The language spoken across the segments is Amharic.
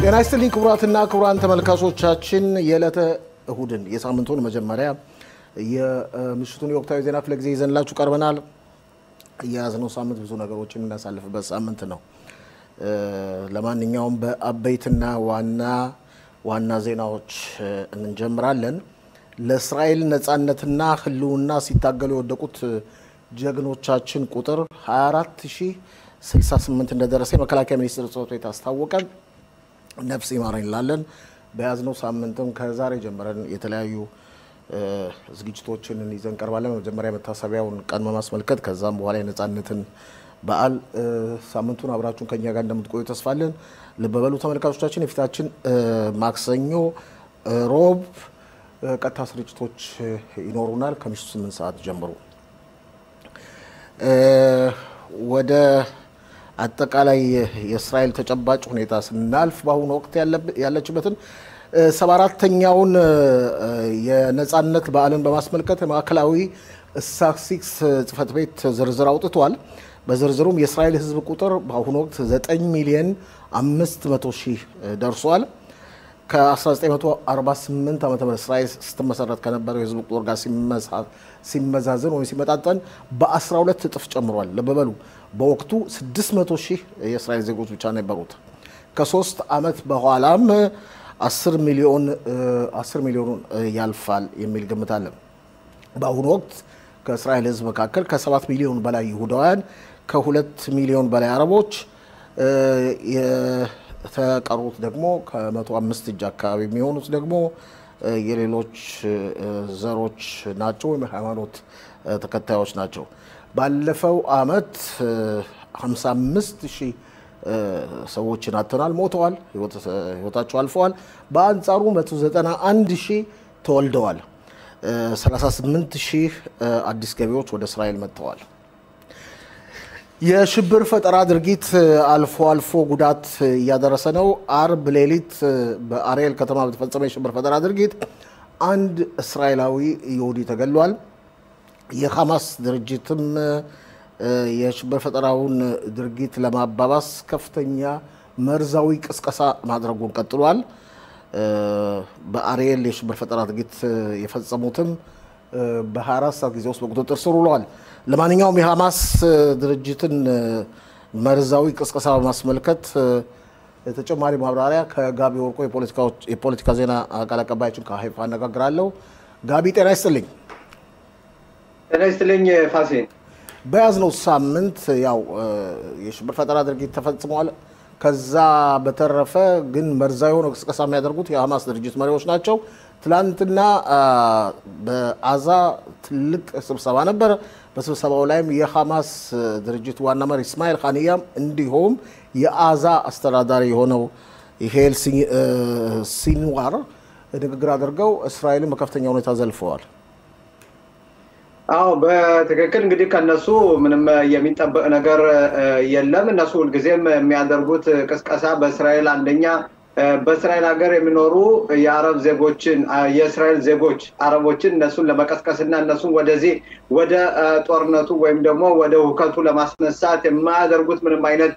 ጤና ይስጥልኝ ክቡራትና ክቡራን ተመልካቾቻችን የዕለተ እሁድን የሳምንቱን መጀመሪያ የምሽቱን የወቅታዊ ዜና ክፍለ ጊዜ ይዘንላችሁ ቀርበናል። የያዝነው ሳምንት ብዙ ነገሮችን እናሳልፍበት ሳምንት ነው። ለማንኛውም በአበይትና ዋና ዋና ዜናዎች እንጀምራለን። ለእስራኤል ነፃነትና ሕልውና ሲታገሉ የወደቁት ጀግኖቻችን ቁጥር 24068 እንደደረሰ የመከላከያ ሚኒስቴር ጽሕፈት ቤት አስታወቀ። ነፍስ ይማረን እንላለን። በያዝነው ሳምንትም ከዛሬ ጀምረን የተለያዩ ዝግጅቶችን ይዘን ቀርባለን። መጀመሪያ መታሰቢያውን ቀን በማስመልከት ከዛም በኋላ የነፃነትን በዓል ሳምንቱን አብራችሁን ከኛ ጋር እንደምትቆዩ ተስፋለን። ልብ በሉ ተመልካቾቻችን፣ የፊታችን ማክሰኞ፣ ሮብ ቀጥታ ስርጭቶች ይኖሩናል ከምሽቱ ስምንት ሰዓት ጀምሮ ወደ አጠቃላይ የእስራኤል ተጨባጭ ሁኔታ ስናልፍ በአሁኑ ወቅት ያለችበትን ሰባ አራተኛውን የነፃነት በዓልን በማስመልከት ማዕከላዊ ስታትስቲክስ ጽሕፈት ቤት ዝርዝር አውጥቷል። በዝርዝሩም የእስራኤል ሕዝብ ቁጥር በአሁኑ ወቅት 9 ሚሊዮን 500 ሺህ ደርሷል። ከ1948 ዓ ም እስራኤል ስትመሰረት ከነበረው የሕዝብ ቁጥር ጋር ሲመዛዘን ወይም ሲመጣጠን በ12 እጥፍ ጨምሯል። ልብ በሉ በወቅቱ 600 ሺህ የእስራኤል ዜጎች ብቻ ነበሩት። ከሶስት ዓመት በኋላም 10 ሚሊዮን 10 ሚሊዮኑን ያልፋል የሚል ግምት አለ። በአሁኑ ወቅት ከእስራኤል ህዝብ መካከል ከ7 ሚሊዮን በላይ ይሁዳውያን፣ ከሁለት ሚሊዮን በላይ አረቦች፣ የተቀሩት ደግሞ ከመቶ አምስት እጅ አካባቢ የሚሆኑት ደግሞ የሌሎች ዘሮች ናቸው ወይም ሃይማኖት ተከታዮች ናቸው። ባለፈው አመት 55 ሺህ ሰዎችን አጥተናል፣ ሞተዋል፣ ህይወታቸው አልፈዋል። በአንጻሩ 191 ሺህ ተወልደዋል። 38 ሺህ አዲስ ገቢዎች ወደ እስራኤል መጥተዋል። የሽብር ፈጠራ ድርጊት አልፎ አልፎ ጉዳት እያደረሰ ነው። አርብ ሌሊት በአርኤል ከተማ በተፈጸመ የሽብር ፈጠራ ድርጊት አንድ እስራኤላዊ ይሁዲ ተገሏል። የሐማስ ድርጅትም የሽብር ፈጠራውን ድርጊት ለማባባስ ከፍተኛ መርዛዊ ቅስቀሳ ማድረጉን ቀጥሏል። በአርኤል የሽብር ፈጠራ ድርጊት የፈጸሙትም በ24 ሰዓት ጊዜ ውስጥ በቁጥጥር ስር ውለዋል። ለማንኛውም የሐማስ ድርጅትን መርዛዊ ቅስቀሳ በማስመልከት ተጨማሪ ማብራሪያ ከጋቢ ወርቆ የፖለቲካ ዜና ቃል አቀባያችን ከሀይፋ አነጋግራለሁ። ጋቢ ጤና ይስጥልኝ። ጤና ይስጥልኝ ፋሲል። በያዝነው ሳምንት ያው የሽብር ፈጠራ ድርጊት ተፈጽሟል። ከዛ በተረፈ ግን መርዛዊ የሆነ ቅስቀሳ የሚያደርጉት የሐማስ ድርጅት መሪዎች ናቸው። ትላንትና በአዛ ትልቅ ስብሰባ ነበር። በስብሰባው ላይም የሐማስ ድርጅት ዋና መሪ እስማኤል ኻንያም እንዲሁም የአዛ አስተዳዳሪ የሆነው ሄል ሲንዋር ንግግር አድርገው እስራኤልን በከፍተኛ ሁኔታ ዘልፈዋል። አዎ በትክክል እንግዲህ ከነሱ ምንም የሚጠበቅ ነገር የለም። እነሱ ሁልጊዜም የሚያደርጉት ቅስቀሳ በእስራኤል አንደኛ በእስራኤል ሀገር የሚኖሩ የአረብ ዜጎችን የእስራኤል ዜጎች አረቦችን እነሱን ለመቀስቀስ እና እነሱን ወደዚህ ወደ ጦርነቱ ወይም ደግሞ ወደ ሁከቱ ለማስነሳት የማያደርጉት ምንም አይነት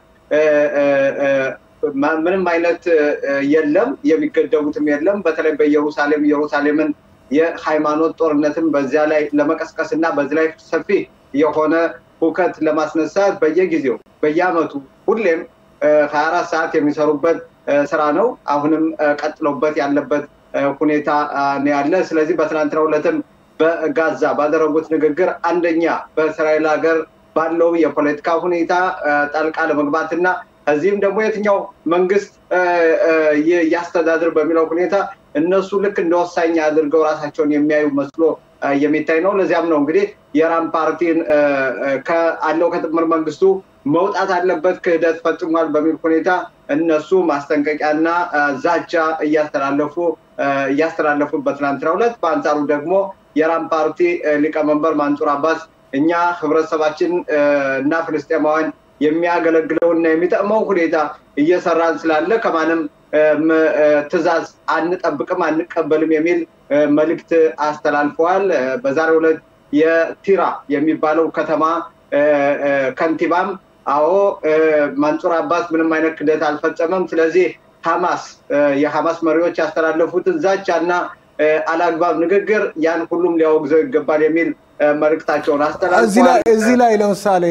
ምንም አይነት የለም። የሚገደቡትም የለም። በተለይ በኢየሩሳሌም ኢየሩሳሌምን የሃይማኖት ጦርነትን በዚያ ላይ ለመቀስቀስ እና በዚህ ላይ ሰፊ የሆነ ሁከት ለማስነሳት በየጊዜው በየአመቱ ሁሌም ሀያ አራት ሰዓት የሚሰሩበት ስራ ነው። አሁንም ቀጥሎበት ያለበት ሁኔታ ነው ያለ። ስለዚህ በትናንትናው ዕለትም በጋዛ ባደረጉት ንግግር አንደኛ በእስራኤል ሀገር ባለው የፖለቲካ ሁኔታ ጣልቃ ለመግባትና እዚህም ደግሞ የትኛው መንግስት ያስተዳድር በሚለው ሁኔታ እነሱ ልክ እንደ ወሳኝ አድርገው ራሳቸውን የሚያዩ መስሎ የሚታይ ነው። ለዚያም ነው እንግዲህ የራም ፓርቲን አለው ከጥምር መንግስቱ መውጣት አለበት ክህደት ፈጽሟል በሚል ሁኔታ እነሱ ማስጠንቀቂያና ዛቻ እያስተላለፉ እያስተላለፉ በትናንትናው ዕለት በአንጻሩ ደግሞ የራም ፓርቲ ሊቀመንበር ማንጹር አባስ እኛ ህብረተሰባችን እና ፍልስጤማውያን የሚያገለግለውና የሚጠቅመው ሁኔታ እየሰራን ስላለ ከማንም ትዕዛዝ አንጠብቅም አንቀበልም የሚል መልእክት አስተላልፈዋል። በዛሬው ዕለት የቲራ የሚባለው ከተማ ከንቲባም አዎ ማንጹር አባስ ምንም አይነት ክደት አልፈጸመም፣ ስለዚህ ሀማስ የሀማስ መሪዎች ያስተላለፉትን ዛቻና አላግባብ ንግግር ያን ሁሉም ሊያወግዘው ይገባል የሚል መልእክታቸውን አስተላልፈዋል። እዚህ ላይ ለምሳሌ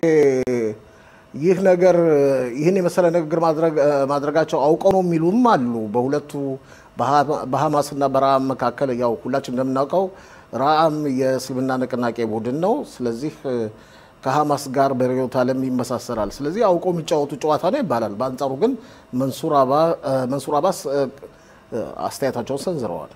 ይህ ነገር ይህን የመሰለ ንግግር ማድረጋቸው አውቀው ነው የሚሉም አሉ። በሁለቱ በሀማስ እና በረአም መካከል ያው ሁላችን እንደምናውቀው ረአም የእስልምና ንቅናቄ ቡድን ነው። ስለዚህ ከሀማስ ጋር በርዕዮተ ዓለም ይመሳሰላል። ስለዚህ አውቀው የሚጫወቱ ጨዋታ ነው ይባላል። በአንጻሩ ግን መንሱር አባስ አስተያየታቸውን ሰንዝረዋል።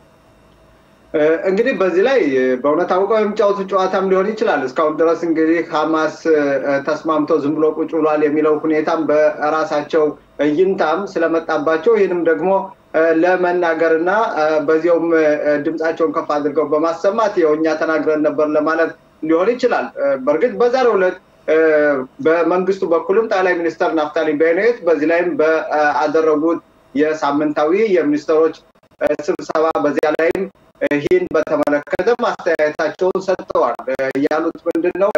እንግዲህ በዚህ ላይ በእውነት አውቀው የሚጫወቱ ጨዋታም ሊሆን ይችላል። እስካሁን ድረስ እንግዲህ ሀማስ ተስማምተው ዝም ብሎ ቁጭ ብሏል የሚለው ሁኔታም በራሳቸው እይንታም ስለመጣባቸው ይህንም ደግሞ ለመናገርና በዚያውም ድምፃቸውን ከፍ አድርገው በማሰማት ያው እኛ ተናግረን ነበር ለማለት ሊሆን ይችላል። በእርግጥ በዛሬው ዕለት በመንግስቱ በኩልም ጠቅላይ ሚኒስተር ናፍታሊ ቤኔት በዚህ ላይም በአደረጉት የሳምንታዊ የሚኒስትሮች ስብሰባ በዚያ ላይም ይህን በተመለከተ ማስተያየታቸውን ሰጥተዋል። ያሉት ምንድን ነው?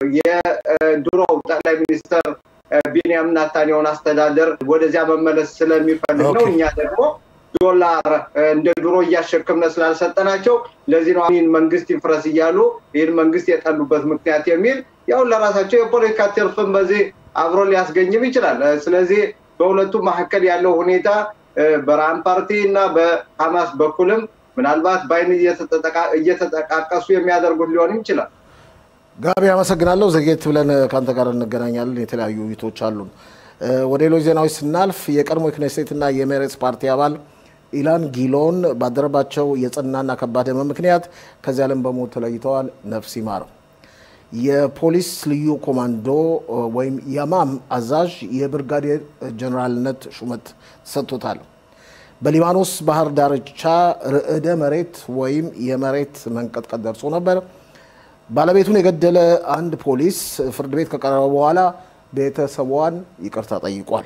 የድሮው ጠቅላይ ሚኒስተር ቢንያም ናታንያሁን አስተዳደር ወደዚያ መመለስ ስለሚፈልግ ነው። እኛ ደግሞ ዶላር እንደ ድሮ እያሸከምነ ስላልሰጠናቸው ለዚህ ነው ይህን መንግስት ይፍረስ እያሉ ይህን መንግስት የጠሉበት ምክንያት የሚል ያው ለራሳቸው የፖለቲካ ትርፍም በዚህ አብሮ ሊያስገኝም ይችላል። ስለዚህ በሁለቱ መካከል ያለው ሁኔታ በራም ፓርቲ እና በሀማስ በኩልም ምናልባት በአይን እየተጠቃቀሱ የሚያደርጉት ሊሆንም ይችላል። ጋቢ አመሰግናለሁ። ዘጌት ብለን ከአንተ ጋር እንገናኛለን። የተለያዩ ውይይቶች አሉን። ወደ ሌሎች ዜናዎች ስናልፍ የቀድሞ የክኔሴትና የሜሬትስ ፓርቲ አባል ኢላን ጊሎን ባደረባቸው የጽናና ከባድ ህመም ምክንያት ከዚህ ዓለም በሞት ተለይተዋል። ነፍስ ይማረው። የፖሊስ ልዩ ኮማንዶ ወይም የማም አዛዥ የብርጋዴር ጀኔራልነት ሹመት ተሰጥቶታል። በሊባኖስ ባህር ዳርቻ ርዕደ መሬት ወይም የመሬት መንቀጥቀጥ ደርሶ ነበር። ባለቤቱን የገደለ አንድ ፖሊስ ፍርድ ቤት ከቀረበ በኋላ ቤተሰቧን ይቅርታ ጠይቋል።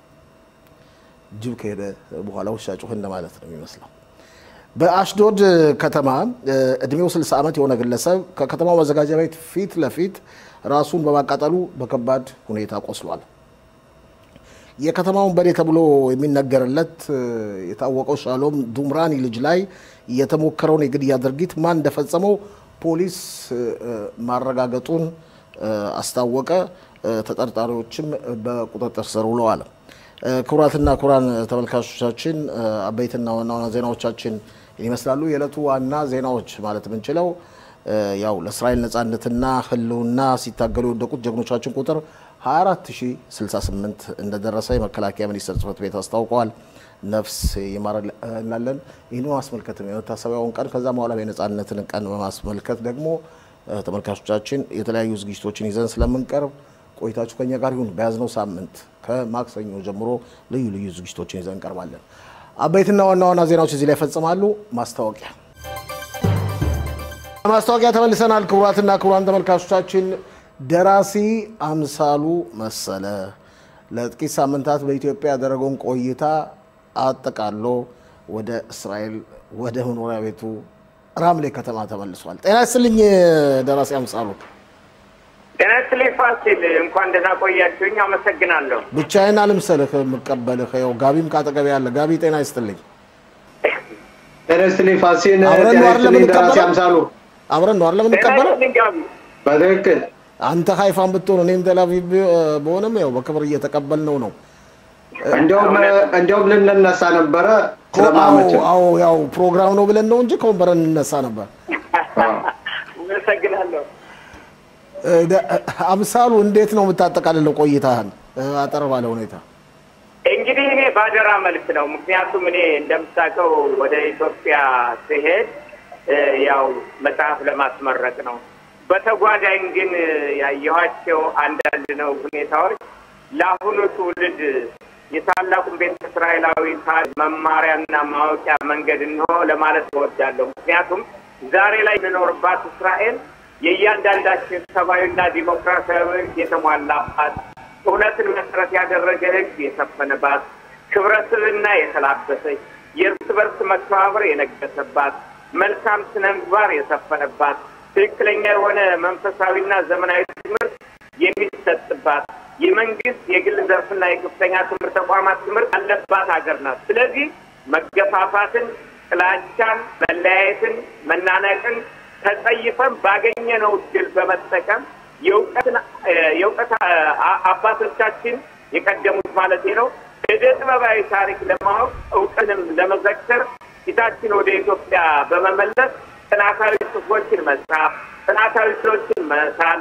ጅብ ከሄደ በኋላ ውሻ ጮኸ እንደማለት ነው የሚመስለው። በአሽዶድ ከተማ እድሜው 60 ዓመት የሆነ ግለሰብ ከከተማው መዘጋጃ ቤት ፊት ለፊት ራሱን በማቃጠሉ በከባድ ሁኔታ ቆስሏል። የከተማውን በዴ ተብሎ የሚነገርለት የታወቀው ሻሎም ዱምራኒ ልጅ ላይ የተሞከረውን የግድያ ድርጊት ማን እንደፈጸመው ፖሊስ ማረጋገጡን አስታወቀ። ተጠርጣሪዎችም በቁጥጥር ስር ውለዋል። ክቡራትና ክቡራን ተመልካቾቻችን አበይትና ዋና ዋና ዜናዎቻችን ይመስላሉ። የዕለቱ ዋና ዜናዎች ማለት የምንችለው ያው ለእስራኤል ነጻነትና ሕልውና ሲታገሉ የወደቁት ጀግኖቻችን ቁጥር 24068 እንደደረሰ የመከላከያ ሚኒስቴር ጽሕፈት ቤት አስታውቀዋል። ነፍስ ይማር እንላለን። ይህን በማስመልከት የመታሰቢያውን ቀን ከዛ በኋላ የነጻነትን ቀን በማስመልከት ደግሞ ተመልካቾቻችን የተለያዩ ዝግጅቶችን ይዘን ስለምንቀርብ ቆይታችሁ ከኛ ጋር ይሁን። በያዝነው ሳምንት ከማክሰኞ ጀምሮ ልዩ ልዩ ዝግጅቶችን ይዘን እንቀርባለን። አበይትና ዋና ዋና ዜናዎች እዚህ ላይ ይፈጽማሉ። ማስታወቂያ ማስታወቂያ ተመልሰናል። ክቡራትና ክቡራን ተመልካቾቻችን ደራሲ አምሳሉ መሰለ ለጥቂት ሳምንታት በኢትዮጵያ ያደረገውን ቆይታ አጠቃሎ ወደ እስራኤል ወደ መኖሪያ ቤቱ ራምሌ ከተማ ተመልሷል። ጤና ይስጥልኝ ደራሲ አምሳሉ። ጤና ይስጥልኝ ፋሲል፣ እንኳን ደህና ቆያችሁኝ። አመሰግናለሁ። ብቻዬን አልምሰልህ የምቀበልህ ይኸው ጋቢም ካጠገቤ ያለ ጋቢ፣ ጤና ይስጥልኝ። ጤና ይስጥልኝ ፋሲል። አብረን ነው ጤና አይደል ይስጥልኝ ደራሲ የምንቀበለው? አምሳሉ። አብረን ነው አይደል ጤና የምንቀበለው? ይስጥልኝ ጋቢ። በትክክል አንተ ሀይፋን ብትሆን እኔም ቴልአቪቭ በሆነም ያው በክብር እየተቀበልነው ነው። እንዲያውም እንዲያውም ልንነሳ ነበረ አዎ ስለማመቸን አዎ፣ ያው ፕሮግራም ነው ብለን ነው እንጂ ከወንበር እንነሳ ነበር። አመሰግናለሁ። እ፣ ደ- አምሳሉ እንዴት ነው የምታጠቃልለው ቆይታህን እ፣ አጠር ባለ ሁኔታ? እንግዲህ እኔ ባደራ መልክ ነው። ምክንያቱም እኔ እንደምታውቀው ወደ ኢትዮጵያ ስሄድ እ፣ ያው መጽሐፍ ለማስመረቅ ነው። በተጓዳኝ ግን እ፣ ያየኋቸው አንዳንድ ነው ሁኔታዎች ለአሁኑ ትውልድ የታላቁን ቤተ እስራኤላዊ ታሪክ መማሪያና ማወቂያ መንገድ እንሆ ለማለት እወዳለሁ። ምክንያቱም ዛሬ ላይ የምኖርባት እስራኤል የእያንዳንዳችን ሰብአዊና ዲሞክራሲያዊ ሕግ የተሟላባት እውነትን መሰረት ያደረገ ሕግ የሰፈነባት ክብረ ስብዕና የተላበሰች የእርስ በርስ መተባበር የነገሰባት መልካም ስነ ምግባር የሰፈነባት ትክክለኛ የሆነ መንፈሳዊና ዘመናዊ ትምህርት የሚሰጥባት የመንግስት የግል ዘርፍና የከፍተኛ ትምህርት ተቋማት ትምህርት ያለባት ሀገር ናት። ስለዚህ መገፋፋትን፣ ጥላቻን፣ መለያየትን፣ መናነቅን ተጸይፈን ባገኘነው እድል በመጠቀም የእውቀትን የእውቀት አባቶቻችን የቀደሙት ማለት ነው እደ ጥበባዊ ታሪክ ለማወቅ እውቀትንም ለመዘከር ፊታችን ወደ ኢትዮጵያ በመመለስ ጥናታዊ ጽሑፎችን መጻፍ፣ ጥናታዊ ስሎችን መሳል፣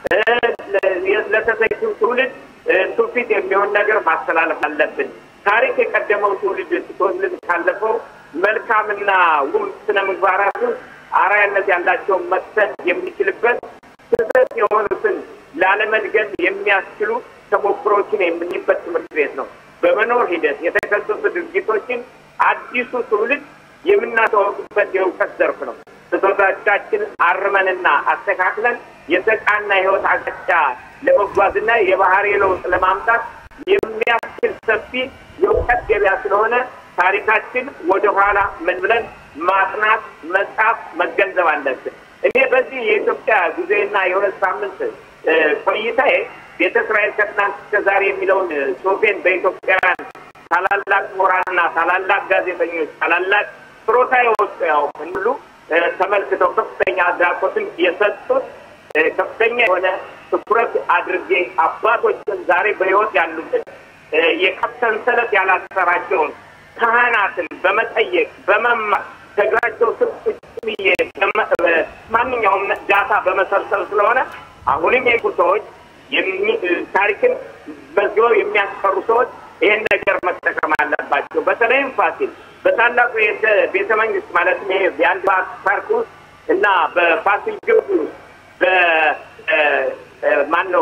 ለተተኪው ትውልድ ትውፊት የሚሆን ነገር ማስተላለፍ አለብን። ታሪክ የቀደመው ትውልድ ትውልድ ካለፈው መልካምና ውብ ስነ ምግባራቱ አርአያነት ያላቸውን መክሰት የሚችልበት ስህተት የሆኑትን ላለመድገም የሚያስችሉ ተሞክሮችን የምንይበት ትምህርት ቤት ነው። በመኖር ሂደት የተከሰቱ ድርጊቶችን አዲሱ ትውልድ የምናስተዋውቅበት የእውቀት ዘርፍ ነው። ስህተቶቻችን አርመንና አስተካክለን የተቃና ህይወት አቅጣጫ ለመጓዝና የባህሪ ለውጥ ለማምጣት የሚያስችል ሰፊ የእውቀት ገበያ ስለሆነ ታሪካችን ወደኋላ ምን ብለን ማጥናት፣ መጻፍ፣ መገንዘብ አለብን። እኔ በዚህ የኢትዮጵያ ጊዜና የሁለት ሳምንት ቆይታዬ ቤተ እስራኤል ከትናንት እስከ ዛሬ የሚለውን ጽሑፌን በኢትዮጵያውያን ታላላቅ ምሁራንና ታላላቅ ጋዜጠኞች ታላላቅ ችሮታ የወጡ ያው ሁሉ ተመልክተው ከፍተኛ አድናቆትን የሰጡት ከፍተኛ የሆነ ትኩረት አድርጌ አባቶችን ዛሬ በሕይወት ያሉትን የከብት ሰንሰለት ያላሰራቸውን ካህናትን በመጠየቅ በመማር ከእግራቸው ስር ቁጭ ብዬ ማንኛውም ዳታ በመሰብሰብ ስለሆነ አሁንም የቁ ሰዎች ታሪክን መዝግበው የሚያስቀሩ ሰዎች ይህን ነገር መጠቀም አለባቸው። በተለይም ፋሲል በታላቁ ቤተ መንግስት ማለት ይሄ የአንድ ፓርክ ውስጥ እና በፋሲል ግንብ ውስጥ በማን ነው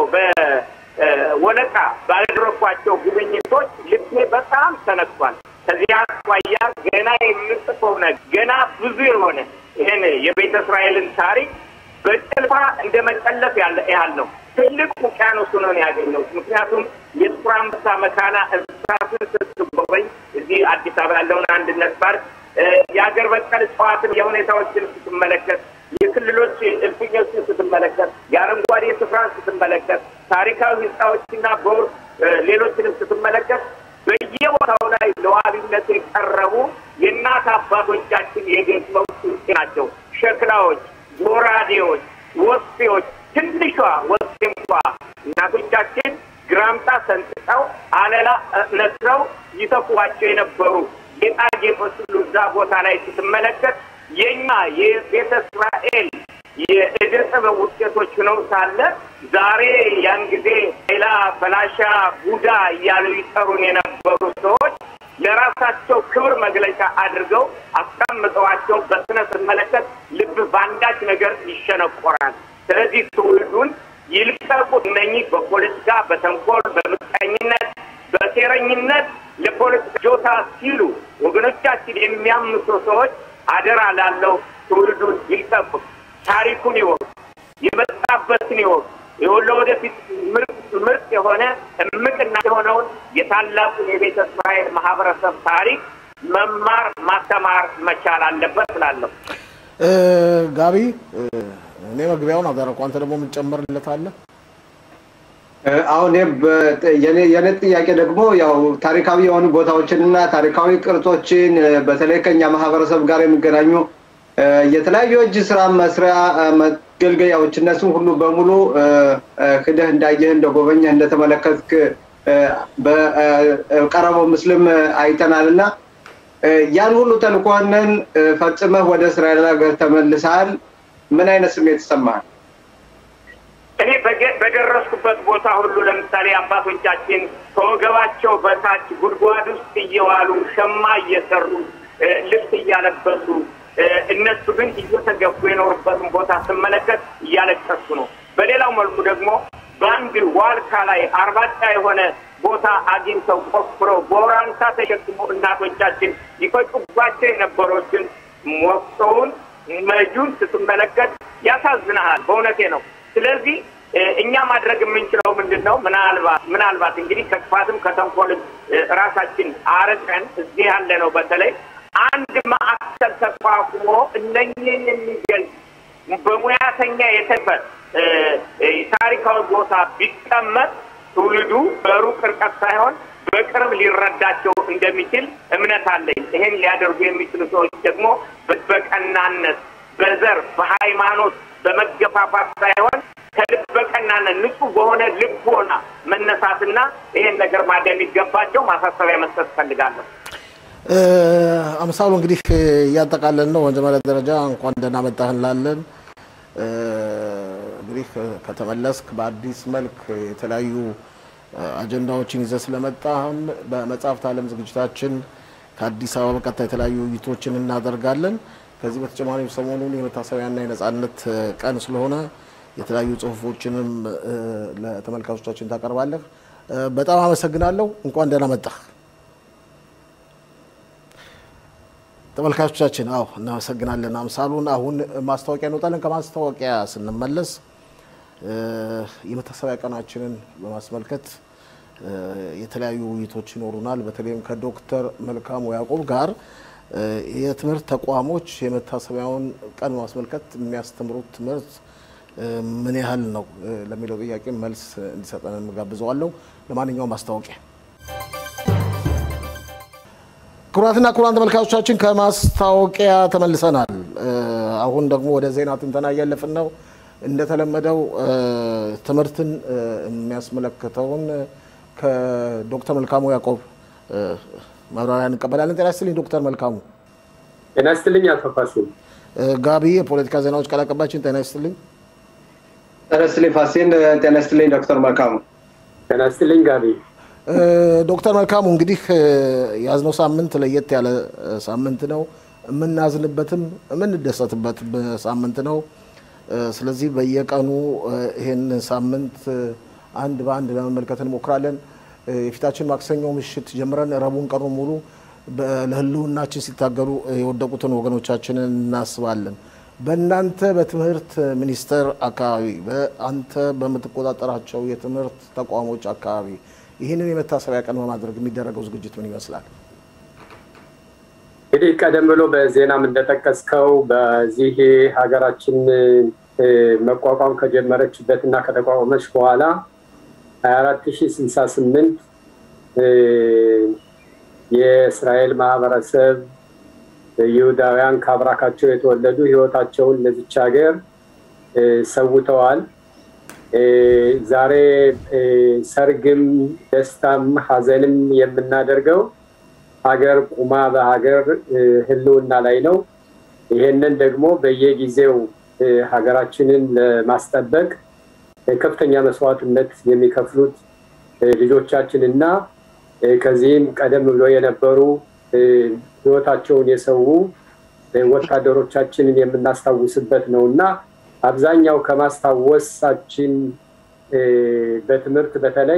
በወለቃ ባደረኳቸው ጉብኝቶች ልቤ በጣም ተነክቷል። ከዚህ አኳያ ገና የምጽፈው ነገር ገና ብዙ የሆነ ይህን የቤተ እስራኤልን ታሪክ በጭልፋ እንደ መጨለፍ ያለ ያህል ነው። ትልቅ ውቅያኖስ ሆኖ ነው ያገኘሁት። ምክንያቱም የጥቁር አንበሳ መካና እንስሳትን ስትጎበኝ እዚህ አዲስ አበባ ያለውን አንድነት ፓርክ የሀገር በቀል እጽዋትን የሁኔታዎችን ስትመለከት፣ የክልሎች እልፍኞችን ስትመለከት፣ የአረንጓዴ ስፍራን ስትመለከት፣ ታሪካዊ ህንፃዎችና ቦር ሌሎችንም ስትመለከት በየቦታው ላይ ለዋቢነት የቀረቡ የእናት አባቶቻችን የገጥመው ናቸው። ሸክላዎች፣ ጎራዴዎች፣ ወስፌዎች ትንሿ ወስፌ እንኳ እናቶቻችን ግራምጣ ሰንጥቀው አለላ ነስረው ይተፏቸው የነበሩ ጌጣጌጦች ሁሉ እዛ ቦታ ላይ ስትመለከት የእኛ የቤተ እስራኤል የእደ ጥበብ ውጤቶች ሆነው ሳለ ዛሬ ያን ጊዜ ሌላ ፈላሻ ቡዳ እያሉ ይጠሩን የነበሩ ሰዎች ለራሳቸው ክብር መግለጫ አድርገው አስቀምጠዋቸው በስነ ስመለከት ልብ በአንዳች ነገር ይሸነቆራል። ስለዚህ ትውልዱን ይልቀቁት። እነኚህ በፖለቲካ በተንኮል፣ በምቀኝነት፣ በሴረኝነት ለፖለቲካ ጆታ ሲሉ ወገኖቻችን የሚያምሱ ሰዎች አደራ ላለው ትውልዱን ይልቀቁት። ታሪኩን ይወቅ፣ የመጣበትን ይወቅ። የወሎ ወደፊት ምርጥ የሆነ እምቅና የሆነውን የታላቁን የቤተ እስራኤል ማህበረሰብ ታሪክ መማር ማስተማር መቻል አለበት ስላለሁ ጋቢ እኔ መግቢያውን አደረኩ። አንተ ደግሞ የምትጨምርለት አለ? አሁን የኔ ጥያቄ ደግሞ ያው ታሪካዊ የሆኑ ቦታዎችንና ታሪካዊ ቅርጾችን በተለይ ከኛ ማህበረሰብ ጋር የሚገናኙ የተለያዩ እጅ ስራ መስሪያ መገልገያዎች እነሱም ሁሉ በሙሉ ሂደህ እንዳየህ እንደጎበኘህ እንደተመለከትክ በቀረበው ምስልም አይተናል እና ያን ሁሉ ተልኮንን ፈጽመህ ወደ እስራኤል ሀገር ተመልሰሃል። ምን አይነት ስሜት ይሰማሃል? እኔ በደረስኩበት ቦታ ሁሉ ለምሳሌ አባቶቻችን ከወገባቸው በታች ጉድጓድ ውስጥ እየዋሉ ሸማ እየሰሩ ልብስ እያለበሱ እነሱ ግን እየተገፉ የኖሩበትን ቦታ ስመለከት እያለቀሱ ነው። በሌላው መልኩ ደግሞ በአንድ ዋልካ ላይ አርባጫ የሆነ ቦታ አግኝተው ቆፍረው በወራንሳ ተሸክሞ እናቶቻችን ይፈጩባቸው የነበሮችን ሞክሰውን መጁን ስትመለከት ያሳዝናሃል። በእውነቴ ነው። ስለዚህ እኛ ማድረግ የምንችለው ምንድን ነው? ምናልባት ምናልባት እንግዲህ ከክፋትም ከተንኮልም ራሳችን አርቀን እዚህ ያለ ነው በተለይ አንድ ማዕከል ተቋቁሞ እነኝህን የሚገልጽ በሙያተኛ የተበት ታሪካዊ ቦታ ቢቀመጥ ትውልዱ በሩቅ ርቀት ሳይሆን በቅርብ ሊረዳቸው እንደሚችል እምነት አለኝ። ይሄን ሊያደርጉ የሚችሉ ሰዎች ደግሞ በቀናነት፣ በዘር፣ በሃይማኖት፣ በመገፋፋት ሳይሆን ከልበቀናነት ንጹህ በሆነ ልቦና መነሳትና ይሄን ነገር ማደም የሚገባቸው ማሳሰቢያ መስጠት እፈልጋለሁ። አምሳሉ እንግዲህ እያጠቃለን ነው። መጀመሪያ ደረጃ እንኳን ደህና መጣህ እንላለን። እንግዲህ ከተመለስክ በአዲስ መልክ የተለያዩ አጀንዳዎችን ይዘህ ስለመጣህም በመጽሐፍት ዓለም ዝግጅታችን ከአዲስ አበባ በቀጥታ የተለያዩ ውይይቶችን እናደርጋለን። ከዚህ በተጨማሪም ሰሞኑን የመታሰቢያና የነጻነት ቀን ስለሆነ የተለያዩ ጽሁፎችንም ለተመልካቾቻችን ታቀርባለህ። በጣም አመሰግናለሁ። እንኳን ደህና መጣህ። ተመልካቾቻችን አዎ እናመሰግናለን አምሳሉን። አሁን ማስታወቂያ እንወጣለን። ከማስታወቂያ ስንመለስ የመታሰቢያ ቀናችንን በማስመልከት የተለያዩ ውይይቶች ይኖሩናል። በተለይም ከዶክተር መልካሙ ያዕቆብ ጋር የትምህርት ተቋሞች የመታሰቢያውን ቀን በማስመልከት የሚያስተምሩት ትምህርት ምን ያህል ነው ለሚለው ጥያቄ መልስ እንዲሰጠን እንጋብዘዋለሁ። ለማንኛውም ማስታወቂያ ክቡራትና ክቡራን ተመልካቾቻችን ከማስታወቂያ ተመልሰናል። አሁን ደግሞ ወደ ዜና ትንተና እያለፍን ነው። እንደተለመደው ትምህርትን የሚያስመለክተውን ከዶክተር መልካሙ ያዕቆብ ማብራሪያ እንቀበላለን። ጤና ይስጥልኝ ዶክተር መልካሙ። ጤና ይስጥልኝ አቶ ፋሲል። ጋቢ የፖለቲካ ዜናዎች ቃል አቀባያችን ጤና ይስጥልኝ። ጤና ይስጥልኝ ፋሲል። ጤና ይስጥልኝ ዶክተር መልካሙ። ጤና ይስጥልኝ ጋቢ። ዶክተር መልካሙ እንግዲህ የያዝነው ሳምንት ለየት ያለ ሳምንት ነው። የምናዝንበትም የምንደሰትበት ሳምንት ነው። ስለዚህ በየቀኑ ይህን ሳምንት አንድ በአንድ ለመመልከት እንሞክራለን። የፊታችን ማክሰኞ ምሽት ጀምረን ረቡን ቀኑ ሙሉ ለሕልውናችን ሲታገሉ የወደቁትን ወገኖቻችንን እናስባለን። በእናንተ በትምህርት ሚኒስቴር አካባቢ በአንተ በምትቆጣጠራቸው የትምህርት ተቋሞች አካባቢ ይህንን የመታሰቢያ ቀን በማድረግ የሚደረገው ዝግጅት ምን ይመስላል? እንግዲህ ቀደም ብሎ በዜናም እንደጠቀስከው በዚህ ሀገራችን መቋቋም ከጀመረችበት እና ከተቋቋመች በኋላ ሀያ አራት ሺ ስልሳ ስምንት የእስራኤል ማህበረሰብ ይሁዳውያን ከአብራካቸው የተወለዱ ህይወታቸውን ለዚች ሀገር ሰውተዋል። ዛሬ ሰርግም ደስታም ሀዘንም የምናደርገው ሀገር ቁማ በሀገር ህልውና ላይ ነው። ይሄንን ደግሞ በየጊዜው ሀገራችንን ለማስጠበቅ ከፍተኛ መስዋዕትነት የሚከፍሉት ልጆቻችን እና ከዚህም ቀደም ብሎ የነበሩ ህይወታቸውን የሰዉ ወታደሮቻችንን የምናስታውስበት ነው እና አብዛኛው ከማስታወሳችን በትምህርት በተለይ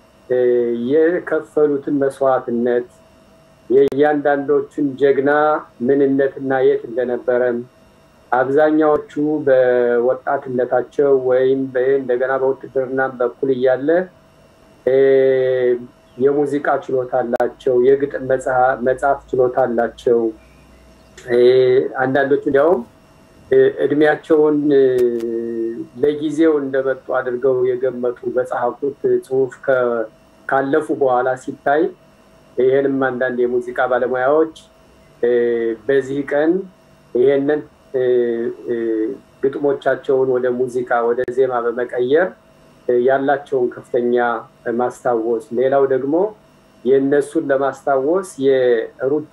የከፈሉትን መስዋዕትነት የእያንዳንዶቹን ጀግና ምንነትና የት እንደነበረም አብዛኛዎቹ በወጣትነታቸው ወይም እንደገና በውትድርና በኩል እያለ የሙዚቃ ችሎታ አላቸው፣ የግጥም መጽሐፍ ችሎታ አላቸው። አንዳንዶቹ እንዲያውም እድሜያቸውን ለጊዜው እንደመጡ አድርገው የገመቱ በጸሐፉት ጽሁፍ ካለፉ በኋላ ሲታይ ይህንም አንዳንድ የሙዚቃ ባለሙያዎች በዚህ ቀን ይሄንን ግጥሞቻቸውን ወደ ሙዚቃ ወደ ዜማ በመቀየር ያላቸውን ከፍተኛ ማስታወስ፣ ሌላው ደግሞ የእነሱን ለማስታወስ የሩጫ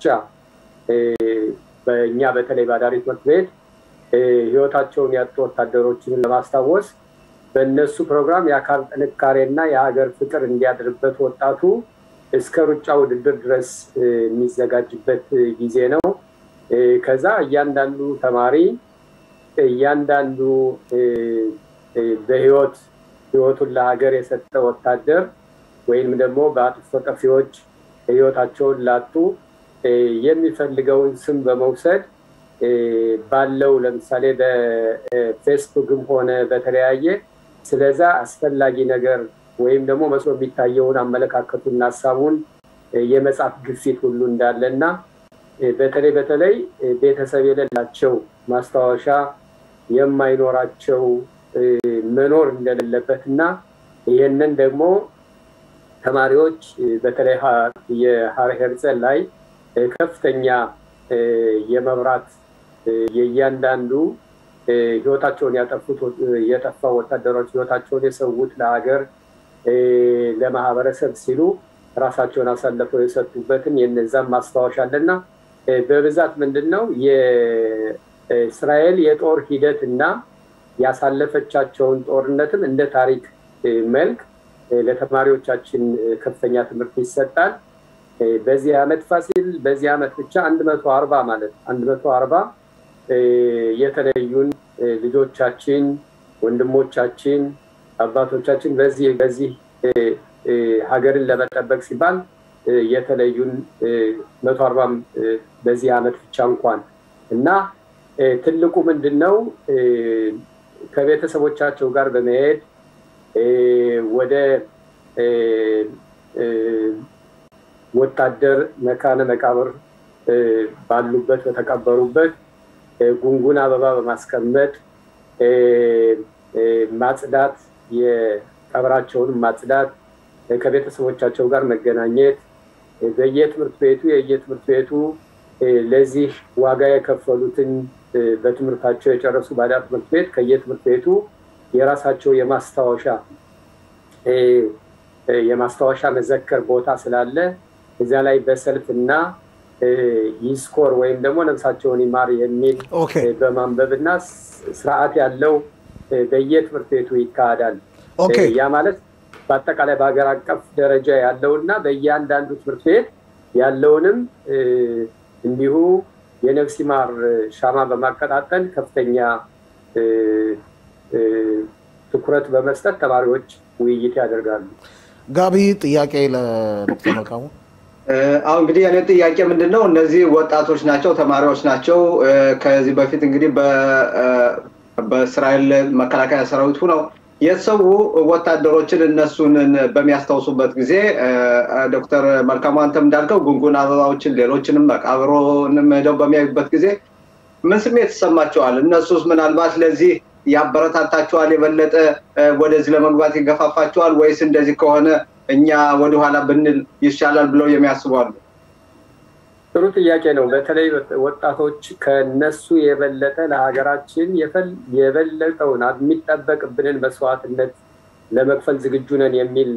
በእኛ በተለይ በአዳሪ ትምህርት ቤት ህይወታቸውን ያጡ ወታደሮችን ለማስታወስ በእነሱ ፕሮግራም የአካል ጥንካሬና የሀገር ፍቅር እንዲያድርበት ወጣቱ እስከ ሩጫ ውድድር ድረስ የሚዘጋጅበት ጊዜ ነው። ከዛ እያንዳንዱ ተማሪ እያንዳንዱ በህይወት ህይወቱን ለሀገር የሰጠ ወታደር ወይም ደግሞ በአጥፍቶ ጠፊዎች ህይወታቸውን ላጡ የሚፈልገውን ስም በመውሰድ ባለው ለምሳሌ በፌስቡክም ሆነ በተለያየ ስለዛ አስፈላጊ ነገር ወይም ደግሞ መስሎ የሚታየውን አመለካከቱና ሀሳቡን የመጻፍ ግፊት ሁሉ እንዳለ እና በተለይ በተለይ ቤተሰብ የሌላቸው ማስታወሻ የማይኖራቸው መኖር እንደሌለበት እና ይህንን ደግሞ ተማሪዎች በተለይ የሀር ሄርዘል ላይ ከፍተኛ የመብራት የእያንዳንዱ ህይወታቸውን ያጠፉት የጠፋ ወታደሮች ህይወታቸውን የሰዉት ለሀገር ለማህበረሰብ ሲሉ ራሳቸውን አሳልፈው የሰጡበትን የነዛም ማስታወሻ አለና በብዛት ምንድን ነው የእስራኤል የጦር ሂደት እና ያሳለፈቻቸውን ጦርነትም እንደ ታሪክ መልክ ለተማሪዎቻችን ከፍተኛ ትምህርት ይሰጣል። በዚህ ዓመት ፋሲል በዚህ ዓመት ብቻ አንድ መቶ አርባ ማለት አንድ መቶ አርባ የተለዩን ልጆቻችን፣ ወንድሞቻችን፣ አባቶቻችን በዚህ በዚህ ሀገርን ለመጠበቅ ሲባል የተለዩን መቶ አርባም በዚህ ዓመት ብቻ እንኳን እና ትልቁ ምንድን ነው ከቤተሰቦቻቸው ጋር በመሄድ ወደ ወታደር መካነ መቃብር ባሉበት በተቀበሩበት ጉንጉን አበባ በማስቀመጥ ማጽዳት፣ የቀብራቸውን ማጽዳት፣ ከቤተሰቦቻቸው ጋር መገናኘት፣ በየትምህርት ቤቱ የየትምህርት ቤቱ ለዚህ ዋጋ የከፈሉትን በትምህርታቸው የጨረሱ ባዳ ትምህርት ቤት ከየትምህርት ቤቱ የራሳቸው የማስታወሻ የማስታወሻ መዘከር ቦታ ስላለ እዚያ ላይ በሰልፍ እና ይስኮር ወይም ደግሞ ነፍሳቸውን ይማር የሚል በማንበብ እና ስርዓት ያለው በየትምህርት ቤቱ ይካሄዳል። ያ ማለት በአጠቃላይ በሀገር አቀፍ ደረጃ ያለው እና በእያንዳንዱ ትምህርት ቤት ያለውንም እንዲሁ የነፍስ ይማር ሻማ በማቀጣጠል ከፍተኛ ትኩረት በመስጠት ተማሪዎች ውይይት ያደርጋሉ። ጋቢ ጥያቄ ለዶክተር መልካሙ። አሁን እንግዲህ የኔ ጥያቄ ምንድን ነው? እነዚህ ወጣቶች ናቸው፣ ተማሪዎች ናቸው። ከዚህ በፊት እንግዲህ በእስራኤል መከላከያ ሰራዊት ሁነው የተሰዉ ወታደሮችን እነሱን በሚያስታውሱበት ጊዜ ዶክተር መልካሙ አንተም እንዳልከው ጉንጉን አበባዎችን ሌሎችንም መቃብሮንም ሄደው በሚያዩበት ጊዜ ምን ስሜት ይሰማቸዋል? እነሱስ ምናልባት ለዚህ ያበረታታቸዋል? የበለጠ ወደዚህ ለመግባት ይገፋፋቸዋል? ወይስ እንደዚህ ከሆነ እኛ ወደኋላ ብንል ይሻላል ብለው የሚያስቡ አሉ? ጥሩ ጥያቄ ነው። በተለይ ወጣቶች ከነሱ የበለጠ ለሀገራችን የበለጠውን የሚጠበቅብንን መስዋዕትነት ለመክፈል ዝግጁ ነን የሚል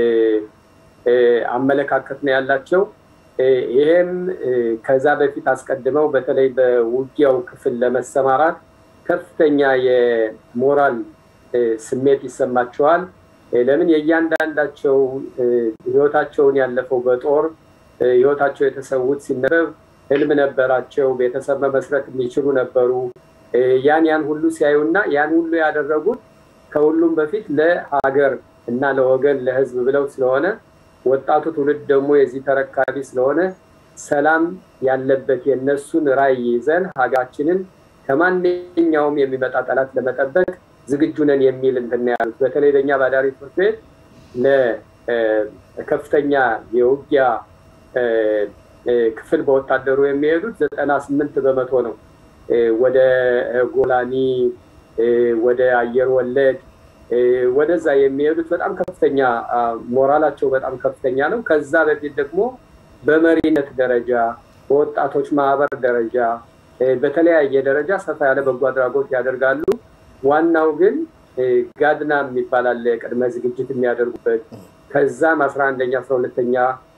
አመለካከት ነው ያላቸው። ይሄም ከዛ በፊት አስቀድመው በተለይ በውጊያው ክፍል ለመሰማራት ከፍተኛ የሞራል ስሜት ይሰማቸዋል። ለምን የእያንዳንዳቸው ህይወታቸውን ያለፈው በጦር ህይወታቸው የተሰዉት ሲነበብ ህልም ነበራቸው፣ ቤተሰብ መመስረት የሚችሉ ነበሩ። ያን ያን ሁሉ ሲያዩና ያን ሁሉ ያደረጉት ከሁሉም በፊት ለሀገር እና ለወገን ለህዝብ ብለው ስለሆነ ወጣቱ ትውልድ ደግሞ የዚህ ተረካቢ ስለሆነ ሰላም ያለበት የእነሱን ራዕይ ይዘን ሀገራችንን ከማንኛውም የሚመጣ ጠላት ለመጠበቅ ዝግጁ ነን የሚል እንትን ያሉት። በተለይ ለእኛ ባዳሪ ትምህርት ቤት ለከፍተኛ የውጊያ ክፍል በወታደሩ የሚሄዱት ዘጠና ስምንት በመቶ ነው። ወደ ጎላኒ፣ ወደ አየር ወለድ ወደዛ የሚሄዱት በጣም ከፍተኛ ሞራላቸው በጣም ከፍተኛ ነው። ከዛ በፊት ደግሞ በመሪነት ደረጃ በወጣቶች ማህበር ደረጃ በተለያየ ደረጃ ሰፋ ያለ በጎ አድራጎት ያደርጋሉ። ዋናው ግን ጋድና የሚባል አለ ቅድመ ዝግጅት የሚያደርጉበት ከዛም አስራ አንደኛ አስራ ሁለተኛ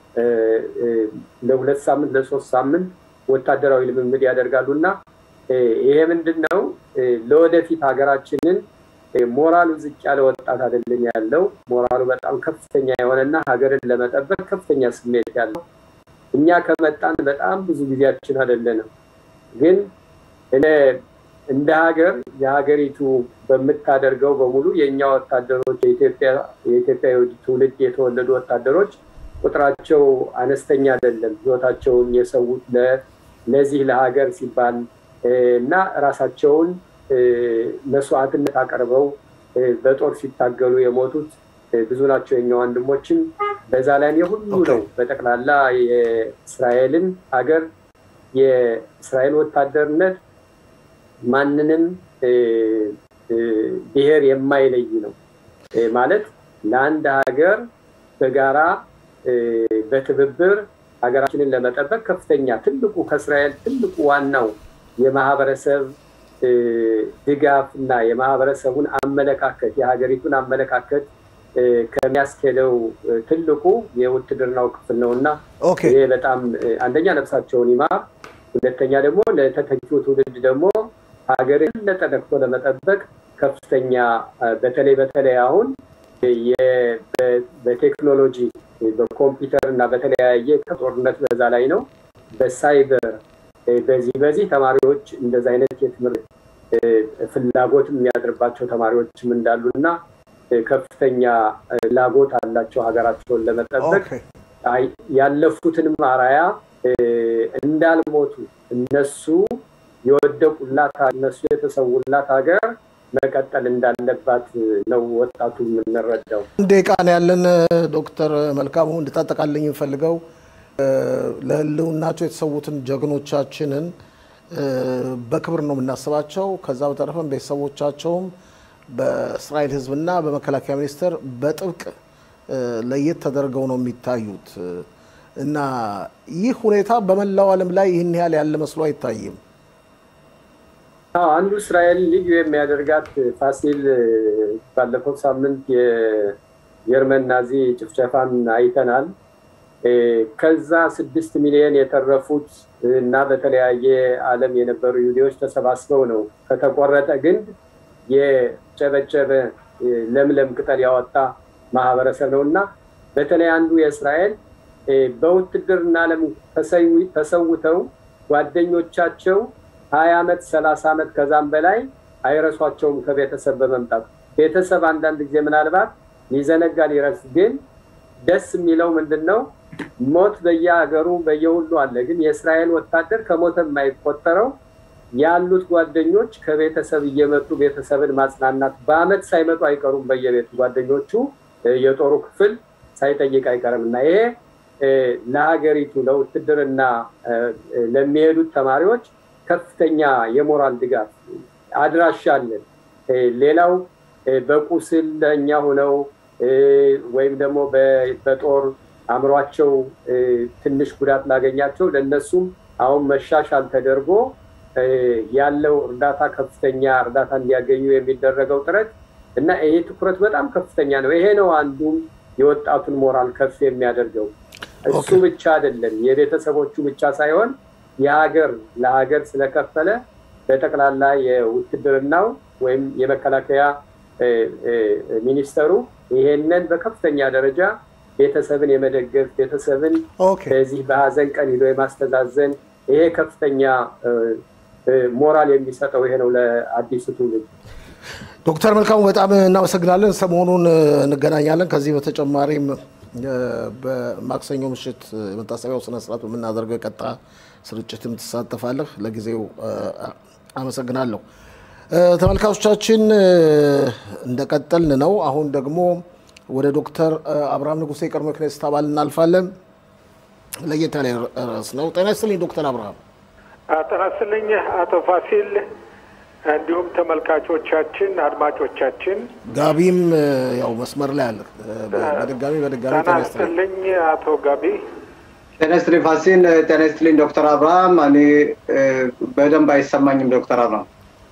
ለሁለት ሳምንት ለሶስት ሳምንት ወታደራዊ ልምምድ ያደርጋሉ እና ይሄ ምንድን ነው ለወደፊት ሀገራችንን ሞራሉ ዝቅ ያለ ወጣት አይደለም ያለው ሞራሉ በጣም ከፍተኛ የሆነና ሀገርን ለመጠበቅ ከፍተኛ ስሜት ያለው እኛ ከመጣን በጣም ብዙ ጊዜያችን አይደለንም ግን እንደ ሀገር የሀገሪቱ በምታደርገው በሙሉ የእኛ ወታደሮች የኢትዮጵያ ትውልድ የተወለዱ ወታደሮች ቁጥራቸው አነስተኛ አይደለም። ህይወታቸውን የሰዉት ለዚህ ለሀገር ሲባል እና ራሳቸውን መስዋዕትነት አቀርበው በጦር ሲታገሉ የሞቱት ብዙ ናቸው የኛ ወንድሞችም። በዛ ላይ የሁሉ ነው በጠቅላላ የእስራኤልን ሀገር የእስራኤል ወታደርነት ማንንም ብሔር የማይለይ ነው ማለት ለአንድ ሀገር በጋራ በትብብር ሀገራችንን ለመጠበቅ ከፍተኛ ትልቁ ከእስራኤል ትልቁ ዋናው የማህበረሰብ ድጋፍ እና የማህበረሰቡን አመለካከት የሀገሪቱን አመለካከት ከሚያስኬደው ትልቁ የውትድርናው ክፍል ነው እና ይሄ በጣም አንደኛ ነፍሳቸውን ይማር፣ ሁለተኛ ደግሞ ለተተኪው ትውልድ ደግሞ ሀገር የበለጠ ነክቶ ለመጠበቅ ከፍተኛ በተለይ በተለይ አሁን በቴክኖሎጂ በኮምፒውተር እና በተለያየ ጦርነት በዛ ላይ ነው። በሳይበር በዚህ በዚህ ተማሪዎች እንደዚ አይነት የትምህርት ፍላጎት የሚያድርባቸው ተማሪዎችም እንዳሉ እና ከፍተኛ ፍላጎት አላቸው ሀገራቸውን ለመጠበቅ ያለፉትንም አራያ እንዳልሞቱ እነሱ የወደቁላት እነሱ የተሰውላት ሀገር መቀጠል እንዳለባት ነው ወጣቱ የምንረዳው። ደቂቃ ነው ያለን። ዶክተር መልካሙ እንድታጠቃልኝ የምፈልገው ለህልውናቸው የተሰዉትን ጀግኖቻችንን በክብር ነው የምናስባቸው። ከዛ በተረፈም ቤተሰቦቻቸውም በእስራኤል ህዝብና በመከላከያ ሚኒስቴር በጥብቅ ለየት ተደርገው ነው የሚታዩት እና ይህ ሁኔታ በመላው ዓለም ላይ ይህን ያህል ያለ መስሎ አይታይም። አንዱ እስራኤል ልዩ የሚያደርጋት ፋሲል ባለፈው ሳምንት የጀርመን ናዚ ጭፍጨፋን አይተናል። ከዛ ስድስት ሚሊዮን የተረፉት እና በተለያየ ዓለም የነበሩ ይሁዲዎች ተሰባስበው ነው ከተቆረጠ ግንድ የጨበጨበ ለምለም ቅጠል ያወጣ ማህበረሰብ ነው እና በተለይ አንዱ የእስራኤል በውትድርና ዓለም ተሰውተው ጓደኞቻቸው ሀያ ዓመት ሰላሳ ዓመት ከዛም በላይ አይረሷቸውም ከቤተሰብ በመምጣት ቤተሰብ አንዳንድ ጊዜ ምናልባት ሊዘነጋ ሊረስ ግን ደስ የሚለው ምንድን ነው ሞት በየሀገሩ በየሁሉ አለ ግን የእስራኤል ወታደር ከሞተ የማይቆጠረው ያሉት ጓደኞች ከቤተሰብ እየመጡ ቤተሰብን ማጽናናት በአመት ሳይመጡ አይቀሩም በየቤቱ ጓደኞቹ የጦሩ ክፍል ሳይጠይቅ አይቀርም እና ይሄ ለሀገሪቱ ለውትድርና ለሚሄዱት ተማሪዎች ከፍተኛ የሞራል ድጋፍ አድራሻ አለን። ሌላው በቁስል ለእኛ ሆነው ወይም ደግሞ በጦር አእምሯቸው ትንሽ ጉዳት ላገኛቸው ለእነሱም አሁን መሻሻል ተደርጎ ያለው እርዳታ ከፍተኛ እርዳታ እንዲያገኙ የሚደረገው ጥረት እና ይሄ ትኩረት በጣም ከፍተኛ ነው። ይሄ ነው አንዱም የወጣቱን ሞራል ከፍ የሚያደርገው። እሱ ብቻ አይደለም፣ የቤተሰቦቹ ብቻ ሳይሆን የሀገር ለሀገር ስለከፈለ በጠቅላላ የውትድርናው ወይም የመከላከያ ሚኒስተሩ ይሄንን በከፍተኛ ደረጃ ቤተሰብን የመደገፍ ቤተሰብን በዚህ በሀዘን ቀን ሂዶ የማስተዛዘን ይሄ ከፍተኛ ሞራል የሚሰጠው ይሄ ነው ለአዲሱ ትውልድ። ዶክተር መልካሙ በጣም እናመሰግናለን። ሰሞኑን እንገናኛለን። ከዚህ በተጨማሪም በማክሰኞ ምሽት የመታሰቢያው ስነስርዓት በምናደርገው የቀጣ ስርጭትም ትሳተፋለህ። ለጊዜው አመሰግናለሁ። ተመልካቾቻችን እንደቀጠልን ነው። አሁን ደግሞ ወደ ዶክተር አብርሃም ንጉሴ የቀድሞ ክኔስት አባል እናልፋለን። ለየት ያለ ርዕስ ነው። ጤና ይስጥልኝ ዶክተር አብርሃም። ጤና ይስጥልኝ አቶ ፋሲል፣ እንዲሁም ተመልካቾቻችን፣ አድማጮቻችን። ጋቢም ያው መስመር ላይ አለ። በድጋሚ በድጋሚ ጤና ይስጥልኝ አቶ ጋቢ። ጤና ይስጥልኝ ፋሲል። ጤና ይስጥልኝ ዶክተር አብርሃም። እኔ በደንብ አይሰማኝም ዶክተር አብርሃም።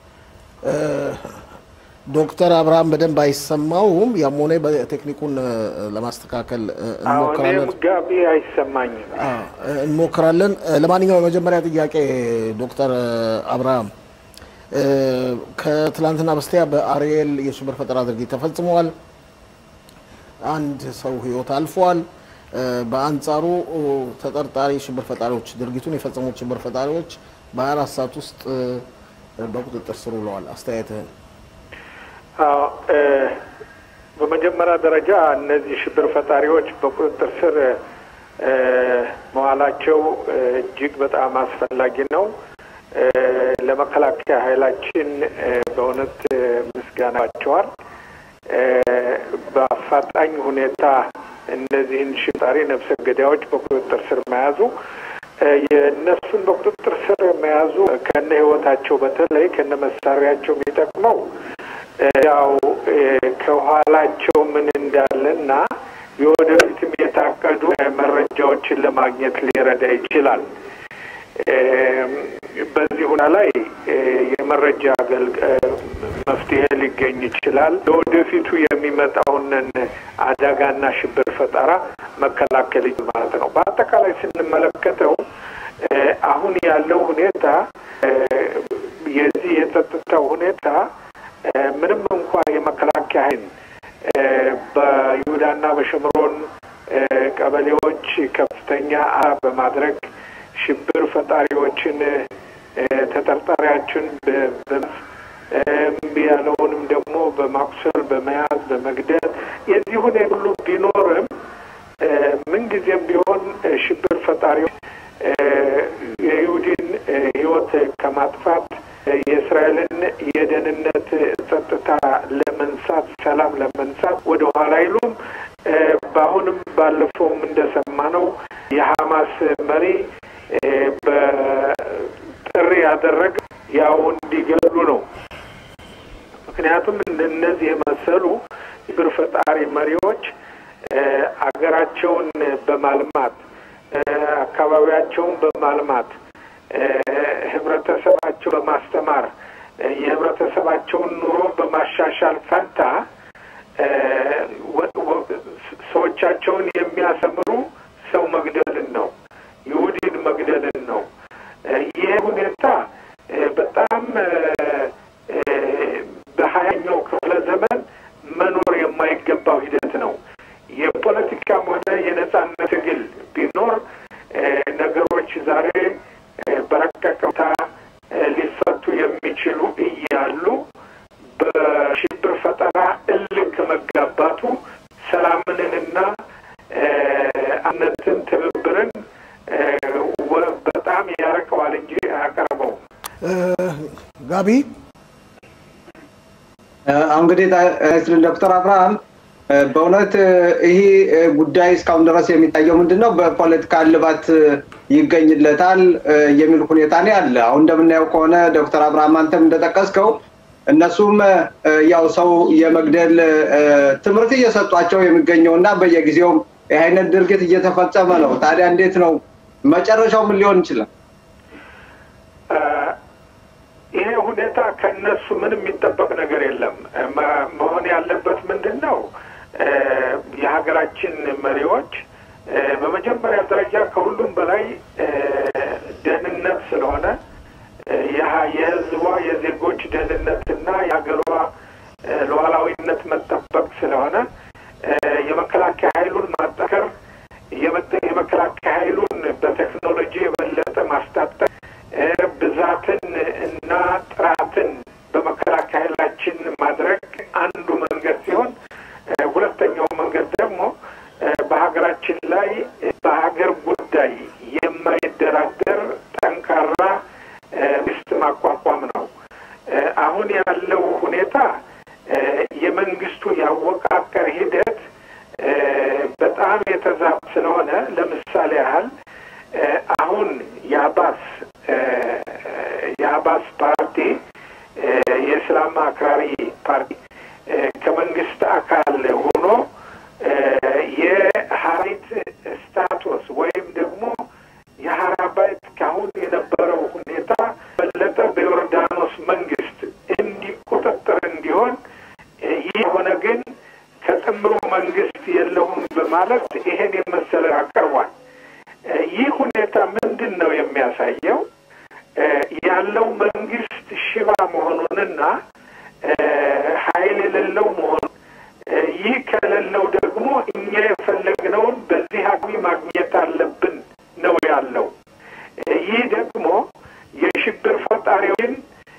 ዶክተር አብርሃም በደንብ አይሰማውም። ያም ሆነ በቴክኒኩን ለማስተካከል እንሞክራለን። ጋቢ አይሰማኝም እንሞክራለን። ለማንኛውም የመጀመሪያ ጥያቄ ዶክተር አብርሃም ከትላንትና በስቲያ በአርኤል የሽብር ፈጠራ ድርጊት ተፈጽመዋል። አንድ ሰው ህይወት አልፏል። በአንጻሩ ተጠርጣሪ ሽብር ፈጣሪዎች ድርጊቱን የፈጸሙት ሽብር ፈጣሪዎች በ24 ሰዓት ውስጥ በቁጥጥር ስር ውለዋል። አስተያየትህን? በመጀመሪያ ደረጃ እነዚህ ሽብር ፈጣሪዎች በቁጥጥር ስር መዋላቸው እጅግ በጣም አስፈላጊ ነው። ለመከላከያ ኃይላችን በእውነት ምስጋናቸዋል። በአፋጣኝ ሁኔታ እነዚህን ሽጣሪ ነፍሰ ገዳዮች በቁጥጥር ስር መያዙ የእነሱን በቁጥጥር ስር መያዙ ከነ ህይወታቸው በተለይ ከነ መሳሪያቸው የሚጠቅመው ያው ከኋላቸው ምን እንዳለና የወደፊት መረጃዎችን ለማግኘት ሊረዳ ይችላል። በዚህ ሁኔታ ላይ የመረጃ መፍትሄ ሊገኝ ይችላል። ለወደፊቱ የሚመጣውንን አደጋና ሽብር ፈጠራ መከላከል ማለት ነው። በአጠቃላይ ስንመለከተው አሁን ያለው ሁኔታ የዚህ የጸጥታው ሁኔታ ምንም እንኳ የመከላከያ ኃይል በይሁዳና በሸምሮን ቀበሌዎች ከፍተኛ አ በማድረግ ሽብር ፈጣሪዎችን ተጠርጣሪዎችን ያለውንም ደግሞ በማቁሰል በመያዝ በመግደል የዚህ ሁኔታ ሁሉ ቢኖርም ምንጊዜም ቢሆን ሽብር ፈጣሪዎች የይሁዲን ሕይወት ከማጥፋት የእስራኤልን የደህንነት ጸጥታ ለመንሳት ሰላም ለመንሳት ወደ ኋላ አይሉም። በአሁንም ባለፈውም እንደሰማነው የሐማስ መሪ በጥሪ ያደረገ ያው እንዲገሉ ነው። ምክንያቱም እነዚህ የመሰሉ ሽብር ፈጣሪ መሪዎች አገራቸውን በማልማት አካባቢያቸውን በማልማት ህብረተሰባቸው በማስተማር የህብረተሰባቸውን ኑሮ በማሻሻል ፈንታ ሰዎቻቸውን የሚያሰምሩ ሰው መግደልን ነው፣ ይሁዲን መግደልን ነው። ይህ ሁኔታ በጣም በሀያኛው ክፍለ ዘመን መኖር የማይገባው ሂደት ነው። የፖለቲካም ሆነ የነጻነት ትግል ቢኖር ነገሮች ዛሬ በረቀቀታ ሊፈቱ የሚችሉ እያሉ በሽብር ፈጠራ እልክ መጋባቱ ሰላምንንና አነትን ትብብርን በጣም ያረቀዋል እንጂ አያቀርበውም። ጋቢ እንግዲህ ዶክተር አብርሃም በእውነት ይህ ጉዳይ እስካሁን ድረስ የሚታየው ምንድን ነው? በፖለቲካ እልባት ይገኝለታል የሚል ሁኔታ ነው ያለ። አሁን እንደምናየው ከሆነ ዶክተር አብርሃም አንተም እንደጠቀስከው እነሱም ያው ሰው የመግደል ትምህርት እየሰጧቸው የሚገኘው እና በየጊዜውም ይህ አይነት ድርጊት እየተፈጸመ ነው። ታዲያ እንዴት ነው መጨረሻው ምን ሊሆን ይችላል? ይሄ ሁኔታ ከነሱ ምንም የሚጠበቅ ነገር የለም። መሆን ያለበት ምንድን ነው? የሀገራችን መሪዎች በመጀመሪያ ደረጃ ከሁሉም በላይ ደህንነት ስለሆነ የሕዝቧ የዜጎች ደህንነትና የሀገሯ ሉዓላዊነት መጠበቅ ስለሆነ የመከላከያ ኃይሉን ማጠከር የመከላከያ ኃይሉን በቴክኖሎጂ የበለጠ ማስታጠቅ ብዛትን እና ጥራትን በመከላከያ ኃይላችን ማድረግ አንዱ መንገድ ሲሆን ሁለተኛው መንገድ ደግሞ በሀገራችን ላይ በሀገር ጉዳይ የማይደራደር ጠንካራ መንግስት ማቋቋም ነው። አሁን ያለው ሁኔታ የመንግስቱ ያወቃቀር ሂደት በጣም የተዛባ ስለሆነ ለምሳሌ ያህል አሁን የአባስ የአባስ ፓርቲ የእስላም አክራሪ ፓርቲ ከመንግስት አካል ሆኖ የሀሪት ስታቱስ ወይም ደግሞ የሀራባይት ካሁን የነበረው ሁኔታ በለጠ በዮርዳኖስ መንግስት እንዲቆጣጠር እንዲሆን ይህ የሆነ ግን ከጥምሩ መንግስት የለውም በማለት ይሄን የመሰለ አቅርቧል። ይህ ሁኔታ ምንድን ነው የሚያሳየው? ያለው መንግስት ሽባ መሆኑንና ኃይል የሌለው መሆኑን ይህ ከሌለው ደግሞ እኛ የፈለግነውን በዚህ አግቢ ማግኘት አለብን ነው ያለው። ይህ ደግሞ የሽብር ፈጣሪውን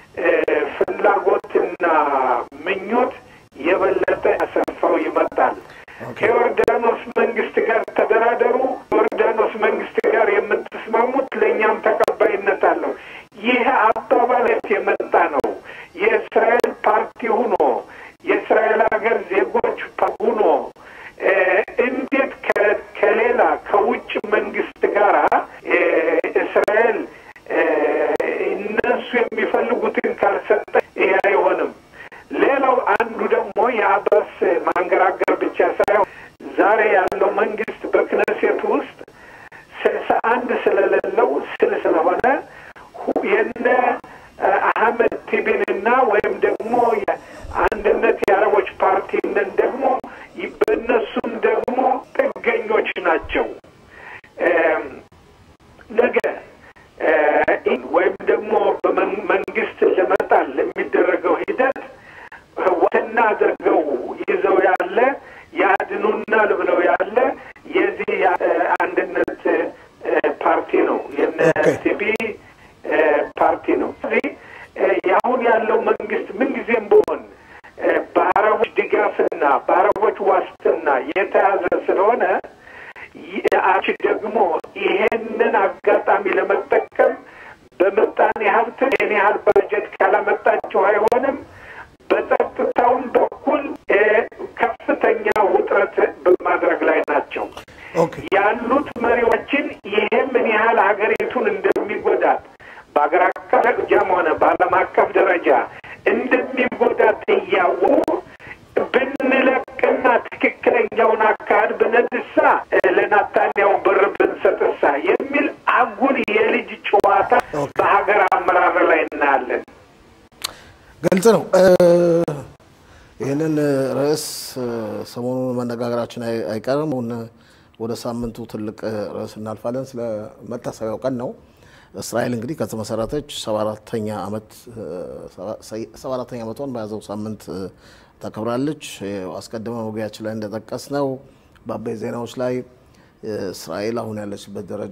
ፍላጎትና ምኞት የበለጠ ያሰፋው ይመጣል። ከዮርዳኖስ መንግስት ጋር ተደራደሩ፣ ዮርዳኖስ መንግስት ጋር የምትስማሙት ለእኛም ተቀባይነት አለው። ይህ አባባለት የመጣ ነው። የእስራኤል ፓርቲ ሁኖ የእስራኤል ሀገር ዜጎች ሁኖ እንዴት ከሌላ ከውጭ መንግስት ጋር እስራኤል እነሱ የሚፈልጉትን ካልሰጠ ይሄ አይሆንም። ሌላው አንዱ ደግሞ የአባስ ማንገራገር ብቻ ሳይሆን ዛሬ ያለው መንግስት በክነሴት ውስጥ እነን ደግሞ በእነሱም ደግሞ ጥገኞች ናቸው። ነገ ወይም ደግሞ በመንግስት ለመጣል ለሚደረገው ሂደት ዋና አድርገው ይዘው ያለ ያድኑናል ብለው ያለ የዚህ አንድነት ፓርቲ ነው የነሲቢ ፓርቲ ነው። ስለዚህ የአሁን ያለው መንግስት ምንጊዜም ቢሆን በአረቦች ድጋፍና በአረቦች ዋስትና የተያዘ ስለሆነ አቺ ደግሞ ይሄንን አጋጣሚ ለመጠቀም በምጣኔ ሀብት ይህን ያህል ባጀት ካላመጣቸው አይሆንም። በጸጥታውም በኩል ከፍተኛ ውጥረት በማድረግ ላይ ናቸው ያሉት መሪዎችን። ይሄ ምን ያህል ሀገሪቱን እንደሚጎዳት በሀገር አቀፍ ደረጃም ሆነ በዓለም አቀፍ ደረጃ እንደሚጎዳት እያወቁ ብንለቅና ትክክለኛውን አካሄድ ብነድሳ ለናታንያው ብር ብንሰጥሳ የሚል አጉል የልጅ ጨዋታ በሀገር አመራር ላይ እናያለን። ግልጽ ነው። ይህንን ርዕስ ሰሞኑን መነጋገራችን አይቀርም። ወደ ሳምንቱ ትልቅ ርዕስ እናልፋለን። ስለ መታሰቢያው ቀን ነው። እስራኤል እንግዲህ ከተመሰረተች ሰባ አራተኛ ዓመት ሰባ አራተኛ ዓመቷን በያዘው ሳምንት ታከብራለች። አስቀድመ መግቢያችን ላይ እንደጠቀስ ነው በአበይ ዜናዎች ላይ እስራኤል አሁን ያለችበት ደረጃ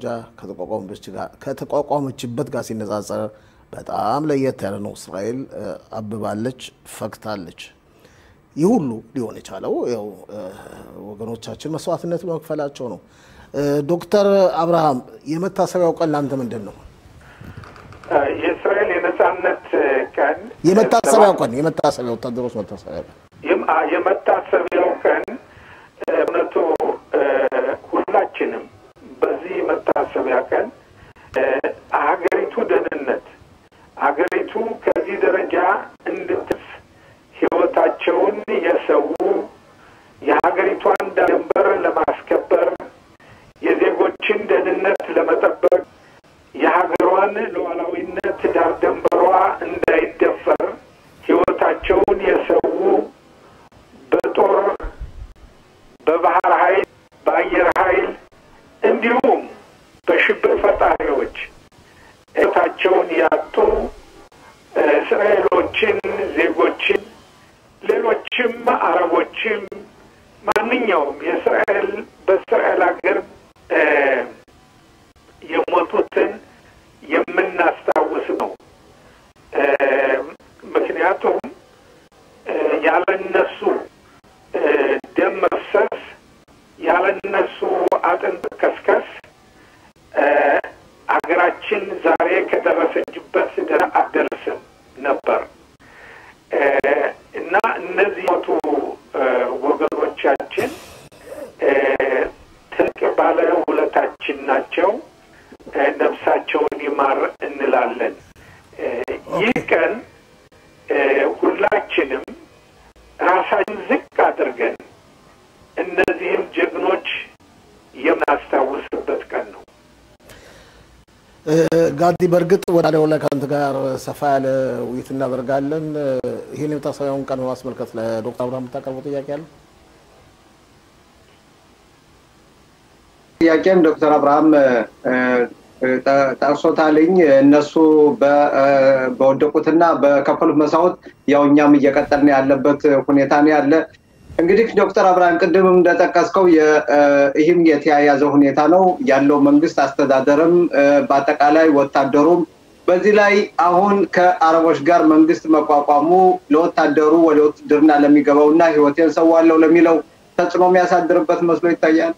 ከተቋቋመችበት ጋር ሲነጻጸር በጣም ለየት ያለ ነው። እስራኤል አብባለች፣ ፈክታለች። ይህ ሁሉ ሊሆን የቻለው ያው ወገኖቻችን መስዋዕትነት በመክፈላቸው ነው። ዶክተር አብርሃም የመታሰቢያው ቀን ለአንተ ምንድን ነው? የእስራኤል የነጻነት ቀን የመታሰቢያው ቀን የመታሰቢያ ወታደሮች መታሰቢያ ቀን የመታሰቢያው ቀን እውነቱ ሁላችንም በዚህ መታሰቢያ ቀን ሀገሪቱ ደህንነት ሀገሪቱ ከዚህ ደረጃ እንድትስ ህይወታቸውን የሰው የሀገሪቷን ድንበር ለማስከበር የዜጎችን ደህንነት ለመጠበቅ የሀገሯን ሉዓላዊነት ዳር ደንበሯ እንዳይደፈር ህይወታቸውን የሰው በጦር በባህር ኃይል በአየር ኃይል እንዲሁም በሽብር ፈጣሪዎች ህይወታቸውን ያጡ እስራኤሎችን ዜጎችን ሌሎችም አረቦችም ማንኛውም የእስራኤል በእስራኤል ሀገር የሞቱትን የምናስታውስ ነው። ምክንያቱም ያለነሱ ደም መፍሰስ ያለነሱ አጥንት ከስከስ ሀገራችን ዛሬ ከደረሰችበት ደረጃ አትደርስም ነበር እና እነዚህ ሞቱ ወገኖቻችን ትልቅ ባለ ውለታችን ናቸው። ነፍሳቸውን ይማር እንላለን። ይህ ቀን ሁላችንም ራሳችን ዝቅ አድርገን እነዚህም ጀግኖች የምናስታውስበት ቀን ነው። ጋዲ፣ በእርግጥ ወዳለው ላይ ከአንተ ጋር ሰፋ ያለ ውይይት እናደርጋለን። ይህን የመታሰቢያውን ቀን በማስመልከት ለዶክተር አብርሃም የምታቀርበው ጥያቄ አለ? ጥያቄም ዶክተር አብርሃም ጠቅሶታልኝ እነሱ በወደቁትና በከፈሉት መስዋዕት ያው እኛም እየቀጠልን ያለበት ሁኔታ ነው ያለ። እንግዲህ ዶክተር አብርሃም ቅድምም እንደጠቀስከው ይህም የተያያዘ ሁኔታ ነው ያለው መንግስት አስተዳደርም በአጠቃላይ ወታደሩም በዚህ ላይ አሁን ከአረቦች ጋር መንግስት መቋቋሙ ለወታደሩ ወደ ውትድርና ለሚገባው እና ህይወቴን ሰዋለሁ ለሚለው ተጽዕኖ የሚያሳድርበት መስሎ ይታያል።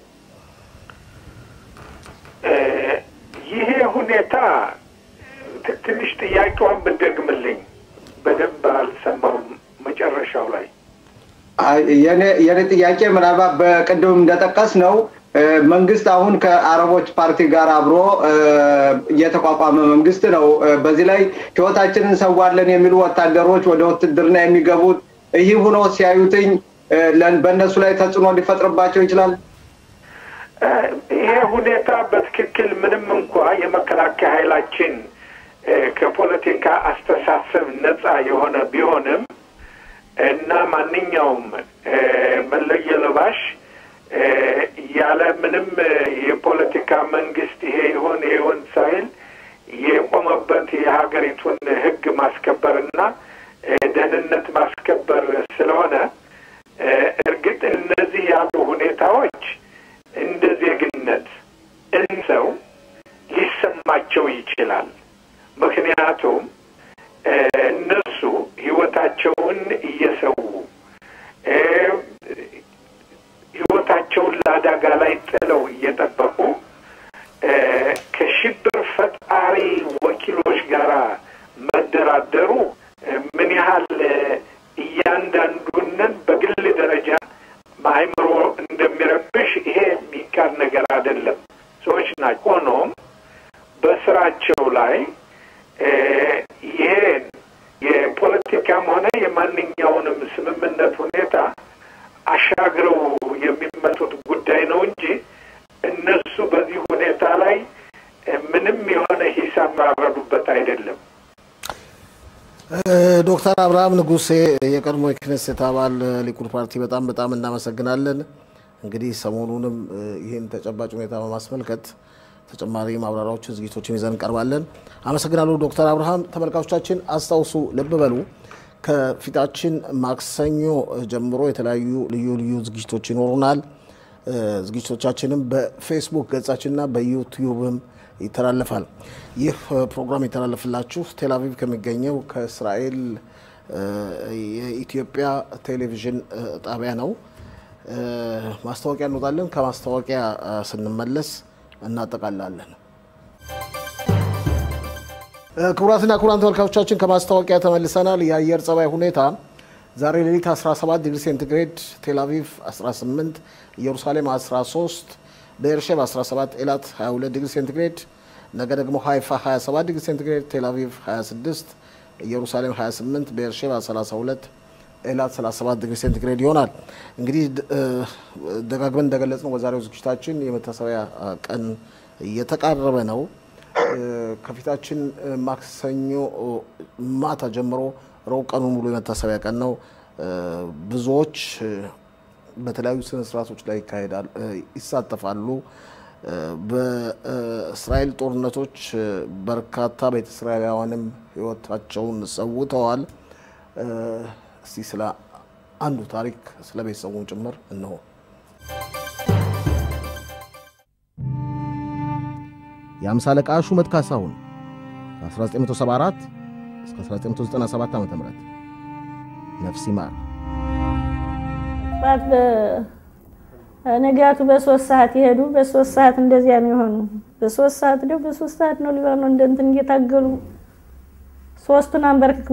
ይሄ ሁኔታ ትንሽ ጥያቄዋን ብትደግምልኝ በደንብ አልሰማውም መጨረሻው ላይ የኔ ጥያቄ ምናልባት በቅድም እንደጠቀስ ነው መንግስት አሁን ከአረቦች ፓርቲ ጋር አብሮ የተቋቋመ መንግስት ነው። በዚህ ላይ ህይወታችንን እንሰዋለን የሚሉ ወታደሮች ወደ ውትድርና የሚገቡት ይህ ሆኖ ሲያዩትኝ በእነሱ ላይ ተጽዕኖ ሊፈጥርባቸው ይችላል። ይሄ ሁኔታ በትክክል ምንም እንኳ የመከላከያ ኃይላችን ከፖለቲካ አስተሳሰብ ነፃ የሆነ ቢሆንም እና ማንኛውም መለየ ለባሽ ያለ ምንም የፖለቲካ መንግስት ይሄ ይሆን ይሄ ይሆን ሳይል የቆመበት የሀገሪቱን ሕግ ማስከበርና ደህንነት ማስከበር ስለሆነ እርግጥ እነዚህ ያሉ ሁኔታዎች እንደ ዜግነት እንሰው ሊሰማቸው ይችላል። ምክንያቱም እነሱ ህይወታቸውን እየሰው ህይወታቸውን ለአደጋ ላይ ጥለው እየጠበቁ ከሽብር ፈጣሪ ወኪሎች ጋር መደራደሩ ምን ያህል እያንዳንዱንን በግል ደረጃ በአይምሮ እንደሚረብሽ ይሄ የሚካድ ነገር አይደለም። ሰዎች ናቸው። ሆኖም በስራቸው ላይ ይሄን የፖለቲካም ሆነ የማንኛውንም ስምምነት ሁኔታ አሻግረው የሚመጡት ጉዳይ ነው እንጂ እነሱ በዚህ ሁኔታ ላይ ምንም የሆነ ሂሳብ ማረዱበት አይደለም። ዶክተር አብርሃም ንጉሴ የቀድሞ የክኔሴት አባል ሊኩድ ፓርቲ በጣም በጣም እናመሰግናለን። እንግዲህ ሰሞኑንም ይህን ተጨባጭ ሁኔታ በማስመልከት ተጨማሪ ማብራሪያዎችን፣ ዝግጅቶችን ይዘን እንቀርባለን። አመሰግናለሁ ዶክተር አብርሃም። ተመልካቾቻችን አስታውሱ፣ ልብ በሉ ከፊታችን ማክሰኞ ጀምሮ የተለያዩ ልዩ ልዩ ዝግጅቶች ይኖሩናል። ዝግጅቶቻችንም በፌስቡክ ገጻችንና በዩቲዩብም ይተላለፋል። ይህ ፕሮግራም የተላለፍላችሁ ቴልአቪቭ ከሚገኘው ከእስራኤል የኢትዮጵያ ቴሌቪዥን ጣቢያ ነው። ማስታወቂያ እንወጣለን። ከማስታወቂያ ስንመለስ እናጠቃላለን። ክቡራትና ክቡራን ተመልካቾቻችን ከማስታወቂያ ተመልሰናል። የአየር ጸባይ ሁኔታ ዛሬ ሌሊት 17 ዲግሪ ሴንቲግሬድ፣ ቴልአቪቭ 18፣ ኢየሩሳሌም 13፣ በኤርሼብ 17፣ ኤላት 22 ዲግሪ ሴንቲግሬድ፣ ነገ ደግሞ ሃይፋ 27 ዲግሪ ሴንቲግሬድ፣ ቴልአቪቭ 26፣ ኢየሩሳሌም 28፣ በኤርሼባ 32 ኤላት 37 ዲግሪ ሴንቲግሬድ ይሆናል። እንግዲህ ደጋግመን እንደገለጽ ነው በዛሬው ዝግጅታችን የመታሰቢያ ቀን እየተቃረበ ነው። ከፊታችን ማክሰኞ ማታ ጀምሮ ረቡዕ ቀኑን ሙሉ የመታሰቢያ ቀን ነው። ብዙዎች በተለያዩ ስነ ስርዓቶች ላይ ይካሄዳል ይሳተፋሉ። በእስራኤል ጦርነቶች በርካታ ቤተ እስራኤላውያንም ሕይወታቸውን ሰውተዋል። እስቲ ስለ አንዱ ታሪክ ስለ ቤተሰቡን ጭምር እንሆ። የአምሳ አለቃ ሹመት ካሳሁን ከ1974 እስከ 1997 ዓ ም ነፍስ ይማር። ነጋቱ በሶስት ሰዓት የሄዱ በሶስት ሰዓት እንደዚያ ነው የሆኑ። በሶስት ሰዓት ደው በሶስት ሰዓት ነው ሊባኖ እንደ እንትን እየታገሉ ሶስቱን አንበርክክቦ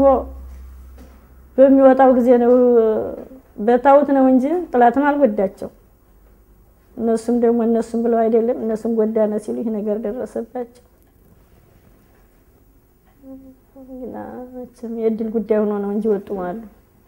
በሚወጣው ጊዜ ነው በታውት ነው እንጂ ጥላትን አልጎዳቸው። እነሱም ደግሞ እነሱም ብለው አይደለም እነሱም ጎዳነ ሲሉ ይህ ነገር ደረሰባቸው። ግና መቼም የእድል ጉዳይ ሆኖ ነው እንጂ ወጡ አሉ።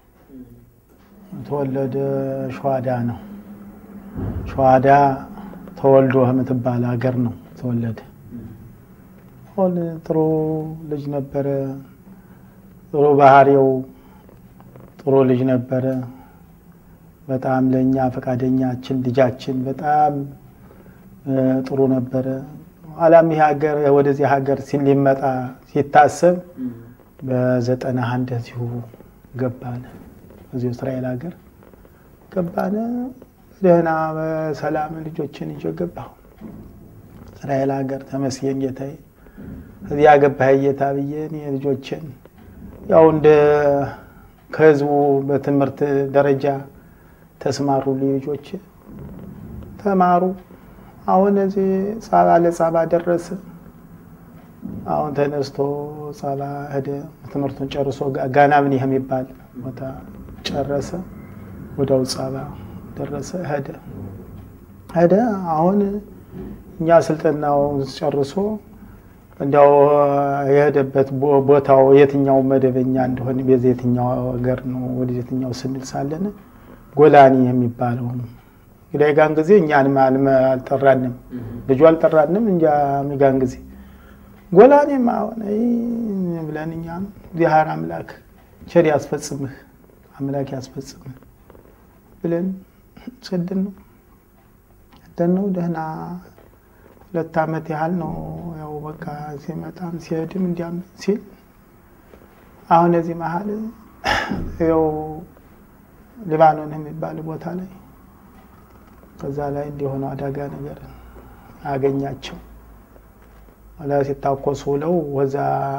ተወለደ ሸዋዳ ነው። ሸዋዳ ተወልዶ የምትባል ሀገር ነው ተወለደ። አሁን ጥሩ ልጅ ነበረ። ጥሩ ባህሪው ጥሩ ልጅ ነበረ። በጣም ለእኛ ፈቃደኛችን ልጃችን በጣም ጥሩ ነበረ። ኋላም ይህ ሀገር ወደዚህ ሀገር ሊመጣ ሲታሰብ በዘጠና አንድ እዚሁ ገባነ። እዚሁ እስራኤል ሀገር ገባነ። ደህና በሰላም ልጆችን ይዤ ገባሁ እስራኤል ሀገር። ተመስገን ጌታዬ። እዚያ ገባህ ጌታ ብዬ እኔ ልጆችን ያው እንደ ከህዝቡ በትምህርት ደረጃ ተስማሩ ልጆች ተማሩ። አሁን እዚህ ጻባ ለጻባ ደረሰ። አሁን ተነስቶ ጻባ ሄደ። ትምህርቱን ጨርሶ ጋና ምን ይህ የሚባል ቦታ ጨረሰ። ወዲያው ጻባ ደረሰ ሄደ ሄደ። አሁን እኛ ስልጠናውን ጨርሶ እንዲያው የሄደበት ቦታው የትኛው መደበኛ እንደሆነ ቤዛ የትኛው ሀገር ነው ወደ የትኛው ስንል ሳለን ጎላኒ የሚባለው እንግዲህ ጋን ጊዜ እኛን አልጠራንም፣ ልጁ አልጠራንም። እንጃ ሚጋን ጊዜ ጎላኔም አሁን ብለን እኛም እግዚአብሔር አምላክ ቸር ያስፈጽምህ አምላክ ያስፈጽምን ብለን ሰድን ነው ሰደን ነው ደህና ሁለት ዓመት ያህል ነው ያው በቃ ሲመጣም ሲሄድም እንዲያም ሲል አሁን እዚህ መሀል ያው ሊባኖን የሚባል ቦታ ላይ ከዛ ላይ እንዲሆነው አደጋ ነገር አገኛቸው። ወላ ሲታኮሱ ውለው ወዛ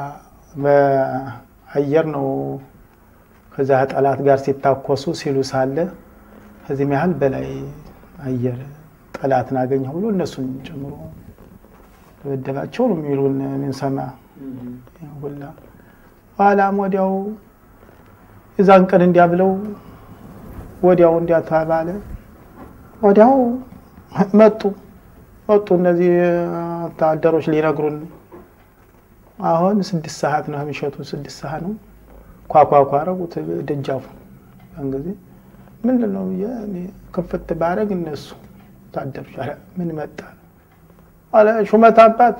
በአየር ነው ከዛ ጠላት ጋር ሲታኮሱ ሲሉ ሳለ ከዚህም ያህል በላይ አየር ጠላትን አገኘሁ ብሎ እነሱን ጨምሮ ደበደባቸው ነው የሚሉን ምንሰማ ሁላ ኋላም ወዲያው የዛን ቀን እንዲያ ብለው ወዲያው እንዲያ ተባለ። ወዲያው መጡ መጡ እነዚህ ወታደሮች ሊነግሩን አሁን ስድስት ሰዓት ነው የሚሸቱ ስድስት ሰዓት ነው ኳኳኳ አረጉት ደጃፉ ያን ጊዜ ምንድን ነው ብዬ እኔ ክፍት ባረግ እነሱ ወታደሮች ኧረ ምን መጣ አለ ሹመት አባት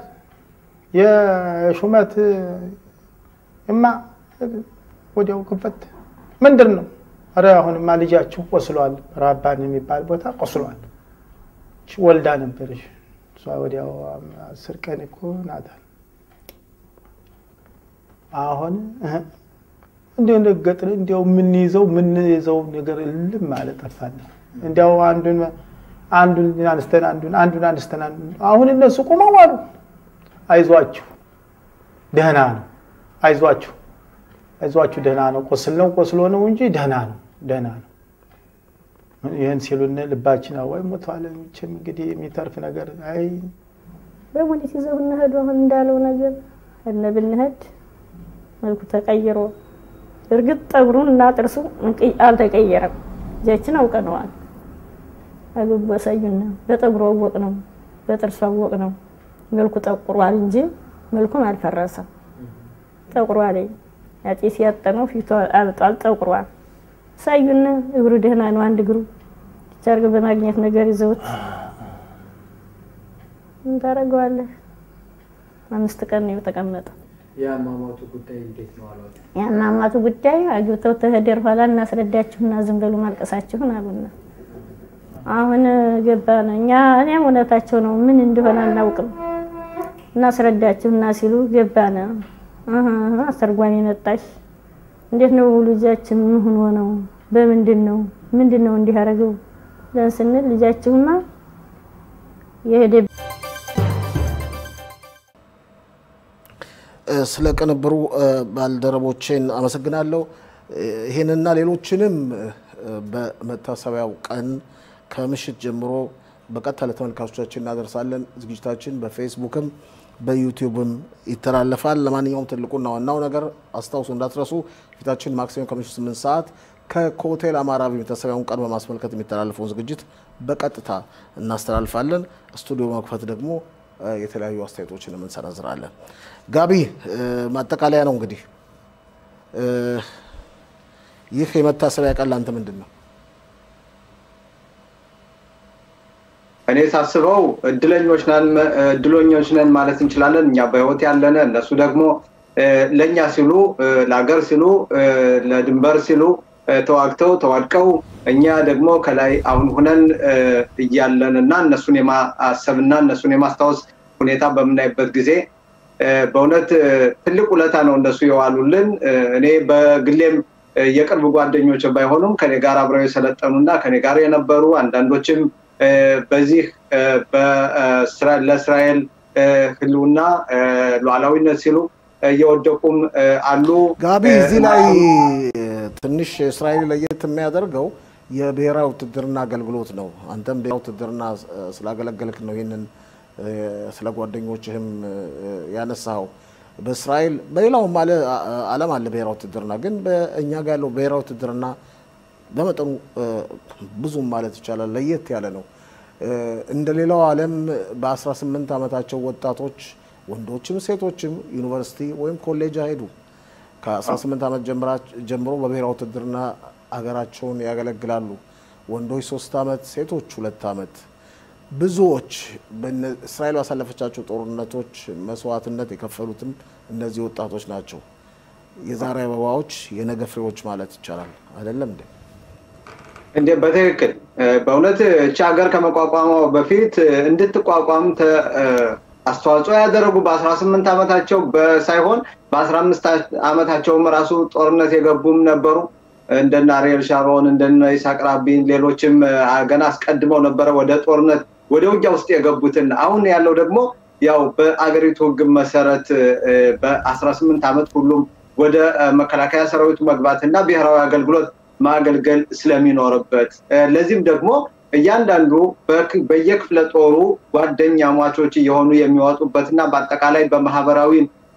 የሹመት እማ ወዲያው ክፍት ምንድን ነው ኧረ አሁንማ ልጃችሁ ቆስሏል ራባን የሚባል ቦታ ቆስሏል ወልዳ ነበረች እሷ ወዲያው አስር ቀን እኮ ናታል አሁን እንዲሁ ነገጥን እንዲያው የምንይዘው የምንይዘው ነገር እልም ማለት ጠፋን። እንዲያው አንዱን አንዱን አንስተን አንዱን አንዱን አንስተን አንዱን አሁን እነሱ ቆመው አሉ። አይዟችሁ ደህና ነው፣ አይዟችሁ አይዟችሁ ደህና ነው፣ ቆስል ነው ቆስሎ ነው እንጂ ደህና ነው፣ ደህና ነው። ይህን ሲሉን ልባችን አዋይ ሞቷል። መቼም እንግዲህ የሚተርፍ ነገር አይ በሙኒት ይዘው እንሄዱ አሁን እንዳለው ነገር እነ ብንሄድ መልኩ ተቀይሮ እርግጥ ጠጉሩን እና ጥርሱ አልተቀየረም። እጃችን አውቀነዋል። አግቡ ያሳዩና በጠጉሩ አወቅ ነው፣ በጥርሱ አወቅ ነው። መልኩ ጠቁሯል እንጂ መልኩም አልፈረሰም። ጠቁሯል። ያጤስ ያጠነው ፊቱ አብጧል፣ ጠቁሯል። ሳዩና እግሩ ደህና ነው። አንድ እግሩ ቻርግ በማግኘት ነገር ይዘውት ምን ታደርገዋለህ? አምስት ቀን ነው የተቀመጠው። የአሟሟቱ ጉዳይ እንዴት ነው አሏት? የአሟሟቱ ጉዳይ አግብተው ተሄደር ኋላ እናስረዳችሁና ዝም በሉ ማልቀሳችሁን አሉና አሁን ገባን እኛ እኔም እውነታቸው ነው ምን እንደሆነ አናውቅም እናስረዳችሁና ሲሉ ገባን አስተርጓሚ መጣሽ እንዴት ነው ልጃችን ምን ሆኖ ነው በምንድን ነው ምንድን ነው እንዲህ ያደረገው ብለን ስንል ልጃችሁማ የሄደ ስለ ቅንብሩ ባልደረቦቼን አመሰግናለሁ። ይህንና ሌሎችንም በመታሰቢያው ቀን ከምሽት ጀምሮ በቀጥታ ለተመልካቾቻችን እናደርሳለን። ዝግጅታችን በፌስቡክም በዩቲዩብም ይተላለፋል። ለማንኛውም ትልቁና ዋናው ነገር አስታውሱ እንዳትረሱ፣ ፊታችን ማክሰኞ ከምሽቱ 8 ሰዓት ከኮቴል አማራ የመታሰቢያውን ቀን በማስመልከት የሚተላለፈውን ዝግጅት በቀጥታ እናስተላልፋለን። ስቱዲዮ መክፈት ደግሞ የተለያዩ አስተያየቶችን እንሰነዝራለን። ጋቢ ማጠቃለያ ነው እንግዲህ ይህ የመታሰቢያ ቀን ላንተ ምንድን ነው? እኔ ሳስበው እድለኞች ነን እድለኞች ነን ማለት እንችላለን። እኛ በህይወት ያለነ እነሱ ደግሞ ለእኛ ሲሉ ለሀገር ሲሉ ለድንበር ሲሉ ተዋግተው ተዋድቀው እኛ ደግሞ ከላይ አሁን ሁነን እያለን እና እነሱን የማሰብና እነሱን የማስታወስ ሁኔታ በምናይበት ጊዜ በእውነት ትልቅ ውለታ ነው እነሱ የዋሉልን። እኔ በግሌም የቅርብ ጓደኞች ባይሆኑም ከኔ ጋር አብረው የሰለጠኑና ከኔ ጋር የነበሩ አንዳንዶችም በዚህ ለእስራኤል ህልውና ሉዓላዊነት ሲሉ እየወደቁም አሉ። ጋቢ እዚህ ላይ ትንሽ እስራኤል ለየት የሚያደርገው የብሔራዊ ውትድርና አገልግሎት ነው። አንተም ብሔራዊ ውትድርና ስላገለገልክ ነው ይህንን ስለ ጓደኞችህም ያነሳኸው። በእስራኤል በሌላውም ዓለም አለ ብሔራዊ ውትድርና፣ ግን በእኛ ጋር ያለው ብሔራዊ ውትድርና በመጠኑ ብዙም ማለት ይቻላል ለየት ያለ ነው። እንደ ሌላው ዓለም በ18 ዓመታቸው ወጣቶች ወንዶችም ሴቶችም ዩኒቨርሲቲ ወይም ኮሌጅ አይሄዱ። ከ18 ዓመት ጀምሮ በብሔራዊ ውትድርና ሀገራቸውን ያገለግላሉ። ወንዶች ሶስት ዓመት፣ ሴቶች ሁለት ዓመት። ብዙዎች እስራኤል ባሳለፈቻቸው ጦርነቶች መስዋዕትነት የከፈሉትም እነዚህ ወጣቶች ናቸው። የዛሬ አበባዎች የነገ ፍሬዎች ማለት ይቻላል አይደለም እንዴ? እንዴ በትክክል በእውነት እቺ ሀገር ከመቋቋሟ በፊት እንድትቋቋም አስተዋጽኦ ያደረጉ በአስራ ስምንት ዓመታቸው ሳይሆን በአስራ አምስት ዓመታቸውም ራሱ ጦርነት የገቡም ነበሩ። እንደነ አሪኤል ሻሮን እንደነ ይስሐቅ ራቢን ሌሎችም ገና አስቀድመው ነበረ ወደ ጦርነት ወደ ውጊያ ውስጥ የገቡትን። አሁን ያለው ደግሞ ያው በአገሪቱ ሕግ መሰረት በአስራ ስምንት ዓመት ሁሉም ወደ መከላከያ ሰራዊቱ መግባት እና ብሔራዊ አገልግሎት ማገልገል ስለሚኖርበት ለዚህም ደግሞ እያንዳንዱ በየክፍለ ጦሩ ጓደኛ ሟቾች እየሆኑ የሚወጡበት እና በአጠቃላይ በማህበራዊ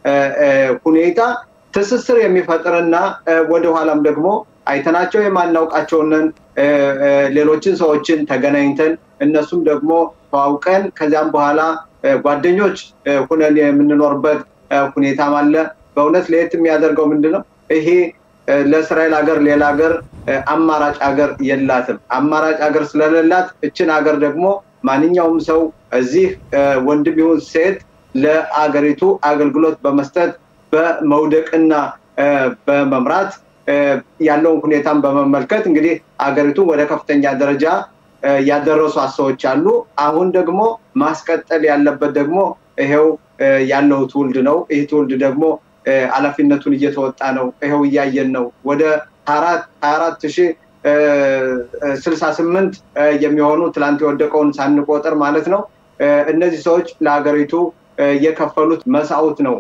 ሁኔታ ትስስር የሚፈጥርና ወደኋላም ደግሞ አይተናቸው የማናውቃቸውንን ሌሎችን ሰዎችን ተገናኝተን እነሱም ደግሞ ተዋውቀን ከዚያም በኋላ ጓደኞች ሁነን የምንኖርበት ሁኔታም አለ። በእውነት ለየት የሚያደርገው ምንድን ነው? ይሄ ለእስራኤል ሀገር ሌላ ሀገር አማራጭ ሀገር የላትም። አማራጭ ሀገር ስለሌላት እችን ሀገር ደግሞ ማንኛውም ሰው እዚህ ወንድም ይሁን ሴት ለአገሪቱ አገልግሎት በመስጠት በመውደቅና በመምራት ያለውን ሁኔታን በመመልከት እንግዲህ አገሪቱን ወደ ከፍተኛ ደረጃ ያደረሱ ሰዎች አሉ። አሁን ደግሞ ማስቀጠል ያለበት ደግሞ ይሄው ያለው ትውልድ ነው። ይህ ትውልድ ደግሞ ኃላፊነቱን እየተወጣ ነው። ይኸው እያየን ነው። ወደ ሀያ አራት ሺህ ስልሳ ስምንት የሚሆኑ ትላንት የወደቀውን ሳንቆጥር ማለት ነው። እነዚህ ሰዎች ለሀገሪቱ የከፈሉት መስዋዕት ነው።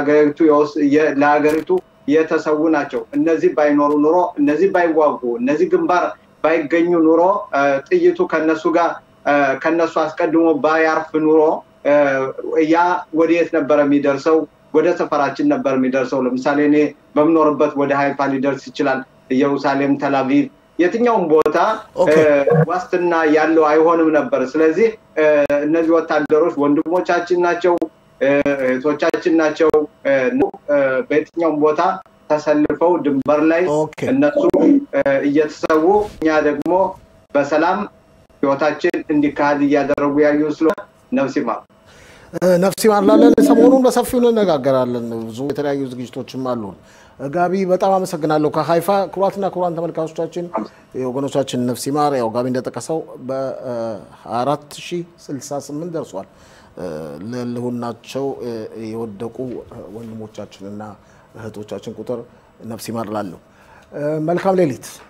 ለሀገሪቱ የተሰዉ ናቸው። እነዚህ ባይኖሩ ኑሮ፣ እነዚህ ባይዋጉ፣ እነዚህ ግንባር ባይገኙ ኑሮ፣ ጥይቱ ከነሱ ጋር ከነሱ አስቀድሞ ባያርፍ ኑሮ ያ ወደየት ነበረ የሚደርሰው? ወደ ሰፈራችን ነበር የሚደርሰው። ለምሳሌ እኔ በምኖርበት ወደ ሀይፋ ሊደርስ ይችላል። ኢየሩሳሌም፣ ተላቪቭ፣ የትኛውም ቦታ ዋስትና ያለው አይሆንም ነበር። ስለዚህ እነዚህ ወታደሮች ወንድሞቻችን ናቸው፣ እህቶቻችን ናቸው። በየትኛውም ቦታ ተሰልፈው ድንበር ላይ እነሱ እየተሰዉ እኛ ደግሞ በሰላም ህይወታችን እንዲካሄድ እያደረጉ ያዩ ስለሆነ ነፍስ ይማር ነፍስ ይማር ላለን ሰሞኑን በሰፊው እንነጋገራለን። ብዙ የተለያዩ ዝግጅቶችም አሉን። ጋቢ በጣም አመሰግናለሁ። ከሀይፋ ክቡራትና ክቡራን ተመልካቾቻችን የወገኖቻችን ነፍስ ይማር ያው ጋቢ እንደጠቀሰው በ4068 ደርሷል። ለህልውናቸው የወደቁ ወንድሞቻችንና እህቶቻችን ቁጥር ነፍስ ይማር ላለሁ። መልካም ሌሊት።